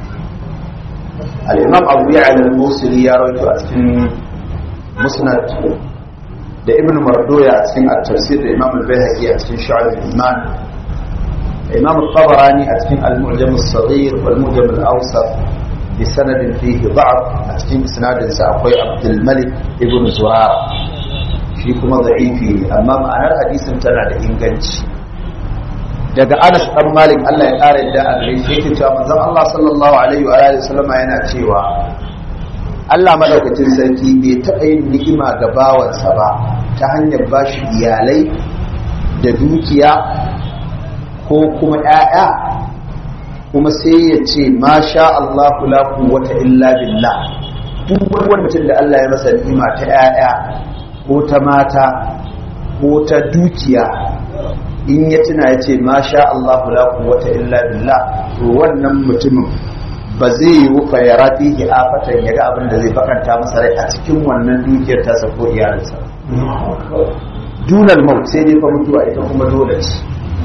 al-imam Abu Ya'la al-Musili ya rawaito a cikin musnad da ibn Mardoya a cikin at-tafsir da imam al-Baihaqi a cikin Shu'ab al-Iman imam al-Tabarani a cikin al-Mu'jam as-Saghir wal Mu'jam al-Awsat bi sanadin fihi da'f a cikin isnadin sa akwai Abdul Malik ibn Zuhara shi kuma da'ifi amma ma'anar hadisin tana da inganci daga Anas dan Malik Allah ya kare da a gare shi yake cewa manzon Allah sallallahu alaihi wa alihi wasallama yana cewa Allah madaukakin sarki bai taɓa yin ni'ima ga bawansa ba ta hanyar bashi iyalai da dukiya ko kuma ƴaƴa kuma sai ya ce ma sha Allah la quwwata illa billah duk wani mutum da Allah ya masa ni'ima ta ƴaƴa ko ta mata ko ta dukiya in ya tuna ya ce ma sha Allah la quwwata illa billah to wannan mutumin ba zai yi wufa ya rafi ki afatan ya ga abin da zai bakanta masa rai a cikin wannan dukiyar tasa ko iyalinsa dunal maut sai dai fa mutuwa ita kuma dole ce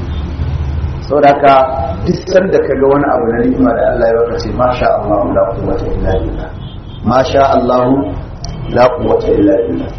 saboda haka duk sanda ka ga wani abu na ni'ima da Allah ya baka ce ma sha Allah la quwwata illa billah ma sha Allah la quwwata illa billah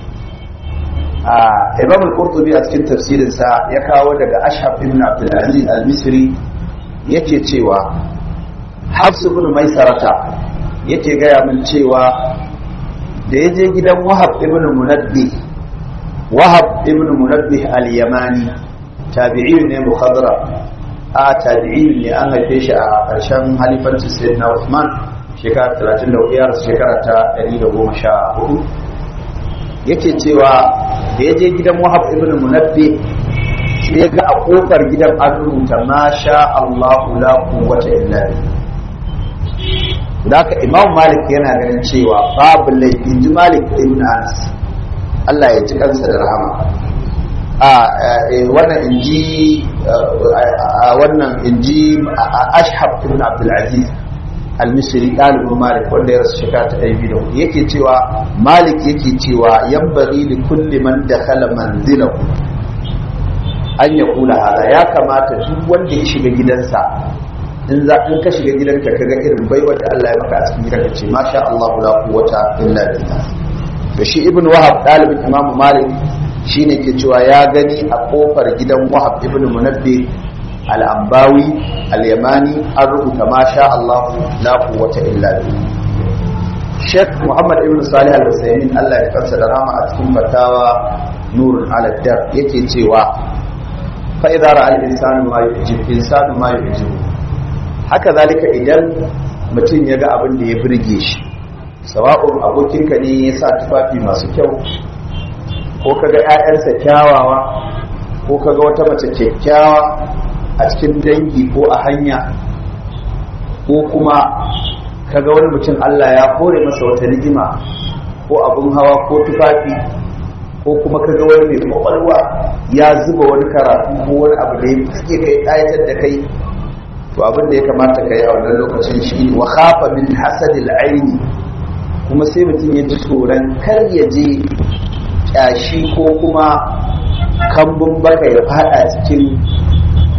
Imam al-Qurtubi a cikin tafsirinsa ya kawo daga Ashhab ibn Abdul Aziz al-Misri yake cewa Hafs ibn Maisarata yake gaya min cewa da ya je gidan Wahab ibn Munabbi Wahab ibn Munabbi al-Yamani tabi'i ne mukhadra a tabi'i ne an haife shi a ƙarshen halifancin Sayyidina Uthman shekara 34 shekara ta 114 yake cewa da ya je gidan wahab ibn munabbi sai ga a kofar gidan an rubuta ma sha Allahu la quwwata illa billah haka imam malik yana ganin cewa babu laifi ji malik ibn anas Allah ya ji kansa da rahama a wannan inji wannan inji ashhab ibn abdul aziz al-misri ɗalibin malik wanda ya rasu shekara ta ɗaya biyu da yake cewa malik yake cewa yan bari da kulli man da kala manzilahu an ya kula hada ya kamata duk wanda ya shiga gidansa in za in ka shiga gidanka kaga irin baiwar da Allah ya maka a cikin gidanka ce masha Allah la quwwata illa billah to shi ibn wahab ɗalibin imam malik shine ke cewa ya gani a kofar gidan wahab ibn munabbi al'ambawi al'yamani an rubuta ma sha Allah la quwwata illa billah Sheikh Muhammad ibn Salih al-Husaymin Allah ya kansa da rama a cikin fatawa nurul ala dar yake cewa fa idza ra'a al-insanu ma yujib insanu ma yujib haka zalika idan mutum ya ga abin da ya burge shi sawa'un abokinka ne ya sa tufafi masu kyau ko kaga ƴaƴansa kyawawa ko kaga wata mace kyakkyawa a cikin dangi ko a hanya ko kuma kaga wani mutum Allah ya kore masa wata ni'ima ko abun hawa ko tufafi ko kuma kaga wani mai kwakwalwa ya zuba wani karatu ko wani abu da ya suke kai ayatar da kai to abin da ya kamata ka yi a wannan lokacin shi wa khafa min hasadil aini kuma sai mutum ya ji tsoron kar ya je kyashi ko kuma kambun baka ya fada cikin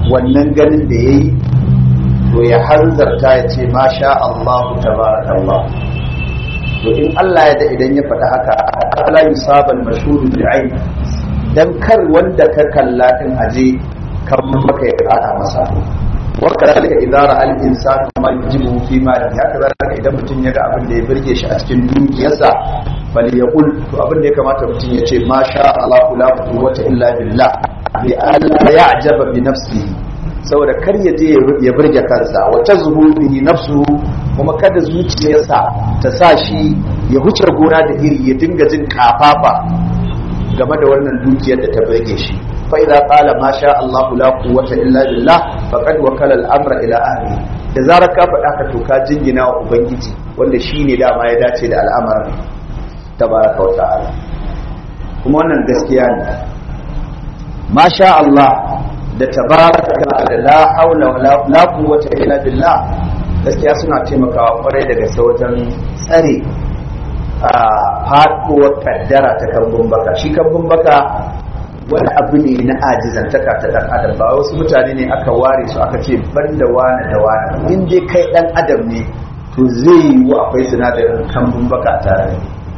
wannan ganin da ya yi to ya hanzarta ya ce masha Allah tabarakallah to in Allah ya da idan ya faɗi haka ala yusabal mashhur bi ayn dan kar wanda ka kalla din aje kan maka ya kada masa wa kadalika idza ra'a al insanu ma yujibu fi mali haka zalika idan mutum ya ga abin da ya burge shi a cikin dukiyarsa falyaqul to abin da ya kamata mutum ya ce masha Allah la quwwata illa billah bi alla ya'jaba bi nafsihi saboda kar ya je ya burge kansa wata zuhurihi nafsu kuma kada zuciyarsa ta sa shi ya huce gona da iri ya dinga jin kafafa game da wannan dukiyar da ta burge shi fa idza qala ma sha Allah la quwwata illa billah faqad wakala al-amra ila ahli da zarar ka faɗa ka to ka jingina wa ubangiji wanda shine dama ya dace da al'amarin tabaraka wa ta'ala kuma wannan gaskiya ne ma sha Allah da tabaraka da la haula wala la quwwata illa billah gaskiya suna taimakawa kwarai daga wajen tsare a faduwar kaddara ta kambun baka shi kambun baka wani abu ne na ajizantaka ta dan adam ba wasu mutane ne aka ware su aka ce banda wani da wani in dai kai dan adam ne to zai yi wa akwai sinadarin kambun baka tare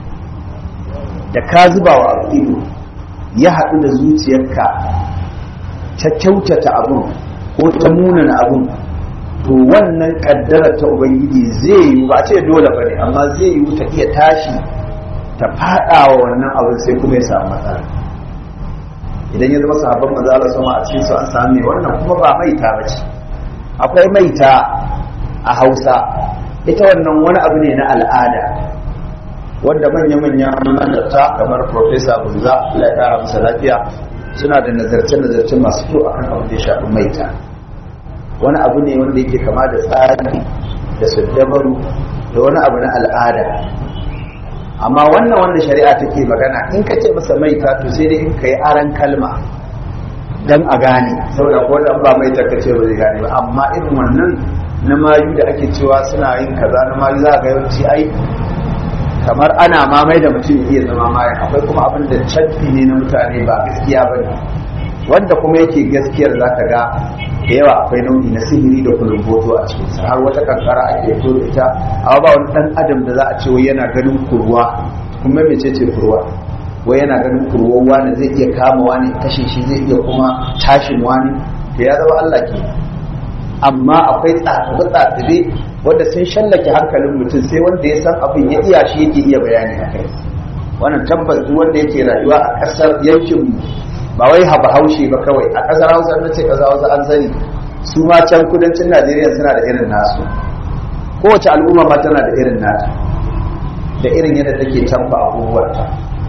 da ka zuba wa abu ido ya haɗu da zuciyarka ta kyautata abun ko ta munana abun to wannan kaddara ta ubangiji zai yi ba ce dole ba ne amma zai yi ta iya tashi ta fada wa wannan abin sai kuma ya samu matsala idan ya zama sahabban maza Allah sama a cikin su an samu mai wannan kuma ba maita ba ce akwai maita a Hausa ita wannan wani abu ne na al'ada wanda manya-manya manzarta kamar Profesa Bunza Allah ya kara masa lafiya suna da nazarce-nazarce masu kyau akan abin da ya shafi maita wani abu ne wanda yake kama da tsari da saddabaru da wani abu na al'ada amma wannan wanda shari'a take magana in ka ce masa maita to sai dai in ka yi aran kalma dan a gane saboda ko dan ba maita ka ce ba zai gane ba amma irin wannan na mayu da ake cewa suna yin kaza na mayu za ga yawanci ai kamar ana mamai da mutum iya zama mayan akwai kuma abin da canfi ne na mutane ba gaskiya ba ne wanda kuma yake gaskiyar za ka ga da yawa akwai nau'i na sihiri da kulumboto a cikinsa har wata kankara ake fito da ita amma ba wani dan adam da za a ce wai yana ganin kurwa kuma mece ce kurwa wai yana ganin kurwa wani zai iya kama wani kashe shi zai iya kuma tashin wani to ya zama Allah ke amma akwai tsatsabe tsatsabe wanda sun shallake hankalin mutum sai wanda ya san abin ya iya shi yake iya bayani a kai wannan tabbas duk wanda yake rayuwa a ƙasar yankin ba wai haba haushe ba kawai a ƙasar hausa na ce ƙasar hausa an sani su ma can kudancin najeriya suna da irin nasu kowace al'umma ma tana da irin nata da irin yadda take canfa abubuwanta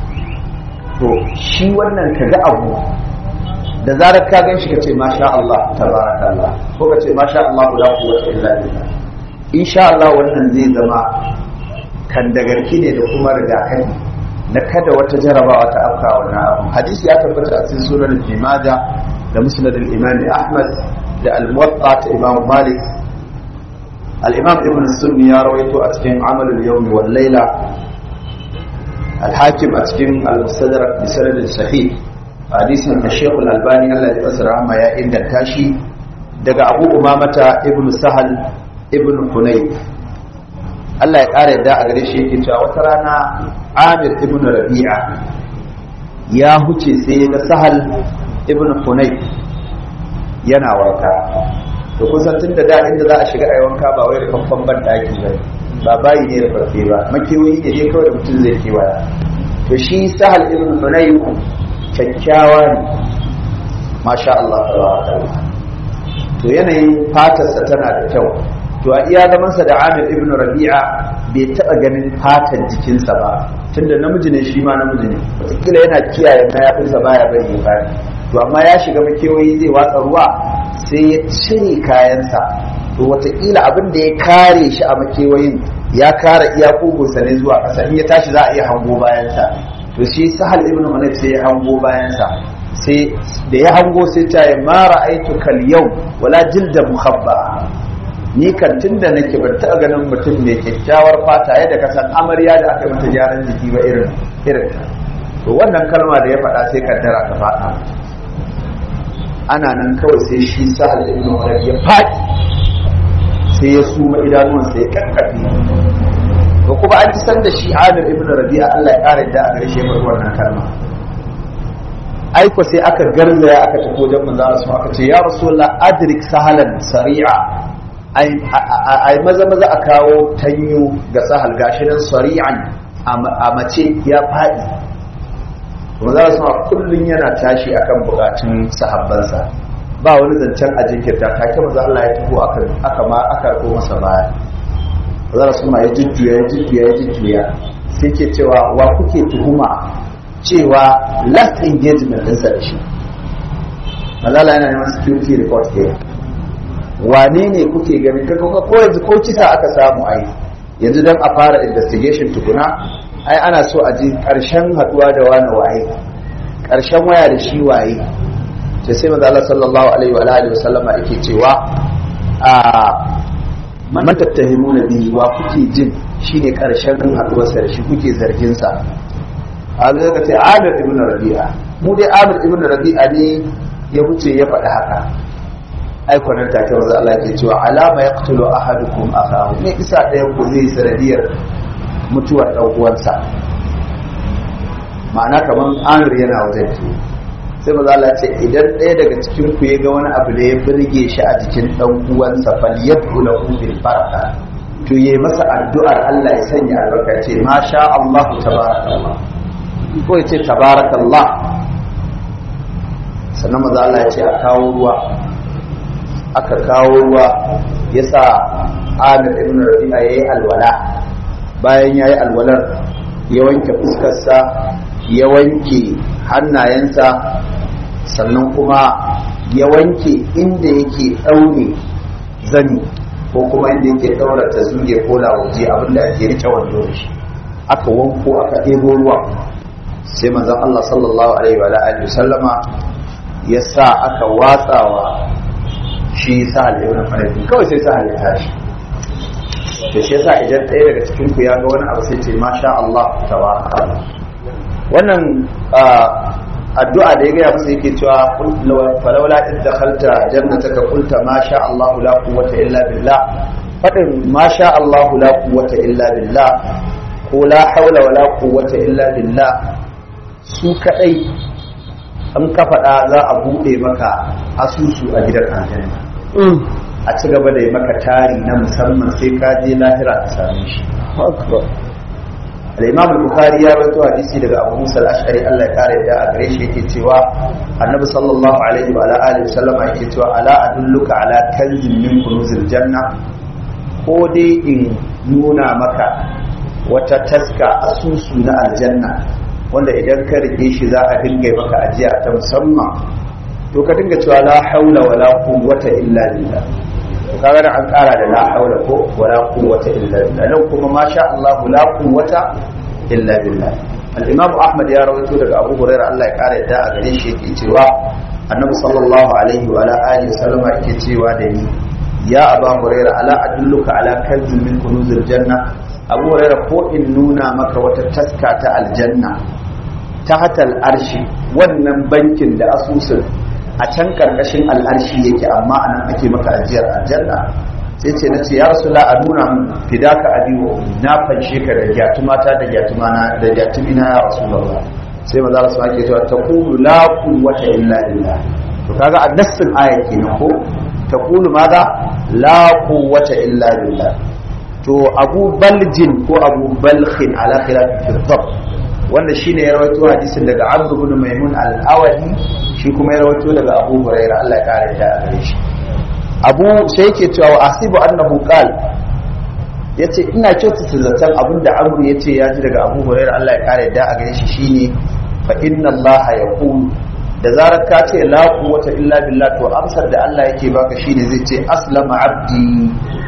to shi wannan ka ga abu da zarar ka gan shi ka ce masha Allah tabaraka Allah ko ka ce masha Allah la quwwata illa billah insha Allah wannan zai zama kan dagarki ne da kuma rigakafi na kada wata jarabawa ta afka wannan abu hadisi ya tabbata a cikin sunan Ibn Majah da Musnad al-Imam Ahmad da al-Muwatta ta Imam Malik al-Imam Ibn Sunni ya rawaito a cikin Amal al-Yawm wal Layla al-Hakim a cikin al-Mustadrak bi sanad sahih hadisin da Sheikh al-Albani Allah ya tsara ma ya inganta shi daga Abu Umamata Ibn Sahal Ibn Hunayf Allah ya ƙara yadda a gare shi yake cewa wata rana Amir ibn Rabi'a ya huce sai ya ga Sahal ibn Hunayf yana wanka to kusan tun da da inda za a shiga a wanka ba wai kamfan ban daki ba ba bayi ne da farfe ba makewayi ne dai kawai da mutum zai kewaya to shi Sahal ibn Hunayf kyakkyawa ne masha Allah to yanayin fatarsa tana da kyau to a iya zamansa da Amir ibn Rabi'a bai taɓa ganin fatan jikinsa ba tunda namiji ne shi ma namiji ne wataƙila yana kiyaye mayafinsa baya bari ya bari to amma ya shiga makewayi zai watsa ruwa sai ya cire kayansa to wataƙila abin da ya kare shi a makewayin ya kare iya kugunsa ne zuwa ƙasa in ya tashi za a iya hango bayansa to shi sahal ibn hunayf sai ya hango bayansa sai da ya hango sai ta yi mara aitu kal yau wala jilda muhabba ni kan tun da nake ban taɓa ganin mutum mai kyakkyawar fata yadda ka san amarya da aka mata gyaran jiki ba irin irin to wannan kalma da ya faɗa sai kaddara ka faɗa ana nan kawai sai shi sahal ibn umar ya faɗi sai ya suma idanuwansa ya kakkafe to kuma an ji san da shi amir ibn rabi'a Allah ya ƙara da a gare shi ya wannan kalma aiko sai aka garzaya aka tafi wajen manzo Allah aka ce ya rasulullah adrik sahalan sari'a ai maza maza a kawo tanyo ga sahal gashi nan sari'an a mace ya faɗi manzo Allah kullun yana tashi akan bukatun sahabbansa ba wani zancen a jinkirta take manzo Allah ya tafi aka aka ma aka ko masa baya manzo Allah ya jujjuya ya jujjuya ya jujjuya sai ke cewa wa kuke tuhuma cewa last engagement ɗinsa da shi mazala yana neman security report ke wane ne kuke ganin kaga ko yanzu ko kisa aka samu ai yanzu don a fara investigation tukuna ai ana so a ji ƙarshen haɗuwa da wani waye ƙarshen waya da shi waye sai sai maza Allah sallallahu alaihi wa alihi wa sallama yake cewa a man tattahimuna bihi wa kuke jin shine ƙarshen haɗuwarsa da shi kuke zargin sa a zai ka ce amir ibn rabi'a mu dai amir ibn rabi'a ne ya wuce ya faɗi haka ai kwanan take wanzu Allah ke cewa alama yaqtulu ahadukum akahu ne isa ɗayan ku zai sanadiyar mutuwar ɗan uwansa ma'ana kamar amir yana wajen ki sai maza Allah ce idan ɗaya daga cikin ku ya ga wani abu da ya birge shi a jikin ɗan uwansa fal yad'u lahu bil baraka to yayi masa addu'ar Allah ya sanya albarka ce masha Allah tabarakallah ko ya ce tabarakallah sannan maza Allah ya ce a kawo ruwa aka kawo ruwa ya sa amir ibn rabi'a ya yi alwala bayan ya yi alwalar ya wanke fuskarsa ya wanke hannayensa sannan kuma ya wanke inda yake ɗaure zani ko kuma inda yake ɗaura ta zuge ko lawaje abinda ake rike wando da shi aka wanko aka ɗebo ruwa sai manzon Allah sallallahu alaihi wa alihi sallama ya sa aka watsawa shi sahal ibn faradi kawai sai sahal ya tashi to shi yasa idan ɗaya daga cikin ku ya ga wani abu sai ce masha Allah tabaraka wannan addu'a da ya gaya masa yake cewa falawla in dakhalta jannataka qulta masha Allah la quwwata illa billah fadin masha Allah la quwwata illa billah ko la haula wala quwwata illa billah su kadai an ka faɗa za a buɗe maka asusu a gidan aljanna a ci gaba da yi maka tari na musamman sai ka je lahira ka same shi al-imam al-bukhari ya rawaito hadisi daga abu musa al-ash'ari Allah ya kare da a gare shi yake cewa annabi sallallahu alaihi wa alihi wasallam yake cewa ala adulluka ala kanzin min kunuzil janna ko dai in nuna maka wata taska asusu na aljanna wanda idan ka rike shi za a dinga maka ajiya ta musamman to ka dinga cewa la haula wala quwwata illa billah to kaga da an kara da la haula ko wala quwwata illa billah nan kuma masha Allah la quwwata illa billah al-imam ahmad ya rawaito daga abu hurairah Allah ya kara yadda a gare shi yake cewa annabi sallallahu alaihi wa ala alihi wasallama yake cewa da ni ya aba hurairah ala adulluka ala kanzin min kunuzil janna abu hurairah ko in nuna maka wata taska ta aljanna ta hatal arshi wannan bankin da asusun a can karkashin al'arshi yake amma anan ake maka ajiyar aljanna sai ce na ce ya rasu a nuna min fidaka abiwo na fanshe ka da gyatumata da gyatumana da gyatumina ya rasu sai maza rasu ake cewa ta kulu la quwwata illa billah to kaga a nassin aya kenan ko ta kulu maza la quwwata illa billah to abu baljin ko abu balkhin ala khilafin fi wanda shine ya rawaito hadisin daga Abd ibn Maimun al-Awadi shi kuma ya rawaito daga Abu Hurairah Allah ya kare da gare shi Abu sai yake cewa wa asibu annahu qal yace ina kyautata zaton abinda Amr yace ya ji daga Abu Hurairah Allah ya kare da gare shi shine fa inna Allah yaqul da zarar ka ce la quwwata illa billah to amsar da Allah yake baka shine zai ce aslama abdi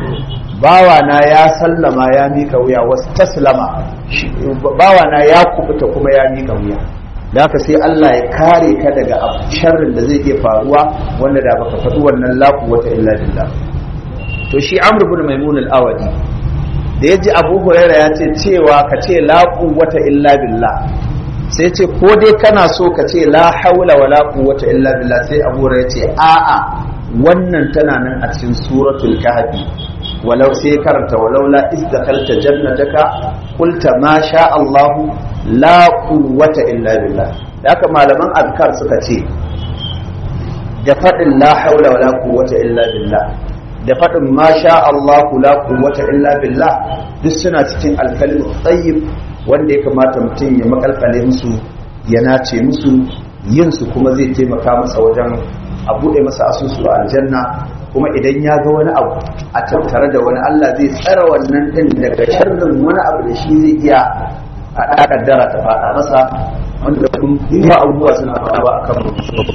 bawana ya sallama ya mika wuya wasu taslama bawana ya kubuta kuma ya mika wuya da haka sai Allah ya kare ka daga sharrin da zai iya faruwa wanda da baka faɗi wannan laku wata illa billah to shi amr ibn maimun al-awadi da yaji abu huraira ya ce cewa ka ce laku wata illa billah sai ce ko dai kana so ka ce la haula wala quwwata illa billah sai Abu ya ce a'a wannan tana nan a cikin suratul kahfi walau sai karanta walau la izdakalta jannataka qulta ma sha Allah la quwwata illa billah haka malaman azkar suka ce da faɗin la haula wala quwwata illa billah da faɗin ma sha Allah la quwwata illa billah duk suna cikin alkalimu tsayyib wanda ya kamata mutum ya makalkale musu ya nace musu yin su kuma zai taimaka masa wajen a buɗe masa asusu a aljanna kuma idan ya ga wani abu a tattare da wani Allah zai tsara wannan ɗin daga sharrin wani abu da shi zai iya a ɗakaddara ta faɗa masa wanda kuma abubuwa suna faɗa a kan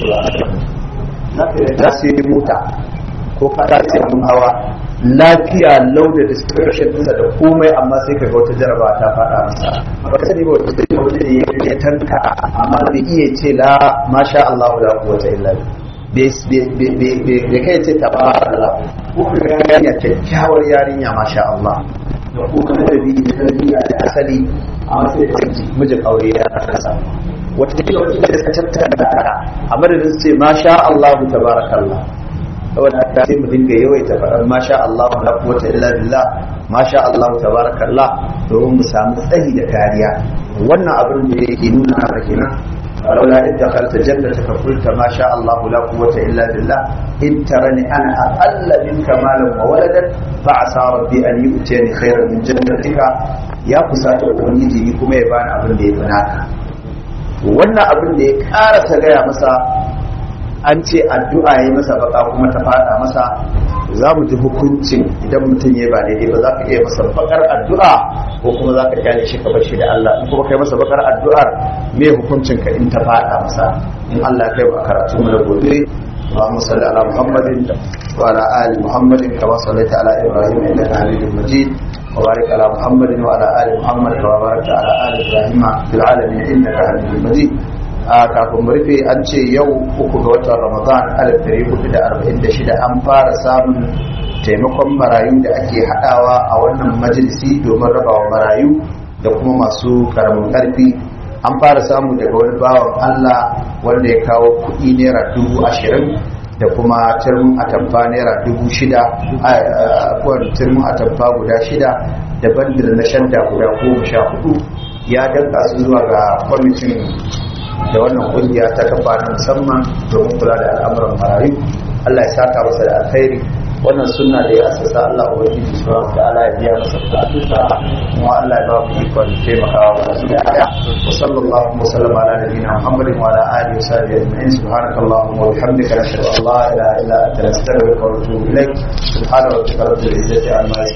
za su yi mota ko kada sai abin hawa lafiya lau da description ɗinsa da komai amma sai ka ga wata jaraba ta faɗa masa ba ka sani ba wata sai wani ne ya tanka amma bai iya ce la masha Allah la quwwata illa billah bai kai ce tabarallah ko ka ga yarinya kyakkyawar yarinya masha Allah da kuma da bi da tarbiyya da asali amma sai da mijin aure ya kasa wata kila wata da suka tattara a madadin su ce masha Allah tabarakallah saboda haka sai mu dinga yawaita faɗar masha Allah la quwwata illa billah masha Allah tabarakallah domin mu samu tsayi da kariya wannan abin da yake nuna haka kenan ولولا إذ دخلت جنتك قلت ما شاء الله لا قوة إلا بالله إن ترني أنا أقل منك مالا وولدا فعسى ربي أن يؤتيني خيرا من جنتك يا قساة ubangiji kuma ya bani abin da ya fi naka wannan abin da ya karasa gaya masa an ce addu'a ya masa baka kuma ta fada masa za mu ji hukuncin idan mutum ya ba daidai ba za ka iya masa bakar addu'a ko kuma za ka kyale shi ka bar shi da Allah in kuma kai masa bakar addu'ar me hukuncin ka in ta fada masa in Allah ya kai ba karatu mu da gobe اللهم صل على محمد وعلى ال محمد كما صليت على ابراهيم انك حميد مجيد وبارك على محمد وعلى ال محمد كما باركت على ال ابراهيم في العالمين انك حميد مجيد a kafin mu rufe an ce yau uku ga watan ramadan alif dari hudu da arba'in da shida an fara samun taimakon marayu da ake haɗawa a wannan majalisi domin rabawa marayu da kuma masu karamin ƙarfi an fara samu daga wani bawan allah wanda ya kawo kuɗi naira dubu ashirin da kuma turmin atamfa naira dubu shida a turmin atamfa guda shida da bandir na shanda guda goma sha hudu ya danka su zuwa ga kwamitin da wannan kungiya ta kafa na musamman domin kula da al'amuran marayu Allah ya saka masa da alkhairi wannan sunna da ya asasa Allah ubangiji subhanahu wa ta'ala ya biya masa bukatunsa kuma Allah ya ba mu ikon taimakawa wa su da aya wa sallallahu wa sallama ala nabiyyina Muhammadin wa ala alihi wa sahbihi ajma'in subhanakallahumma wa bihamdika nashhadu an la ilaha illa anta nastaghfiruka wa natubu ilayk subhana rabbika rabbil izzati amma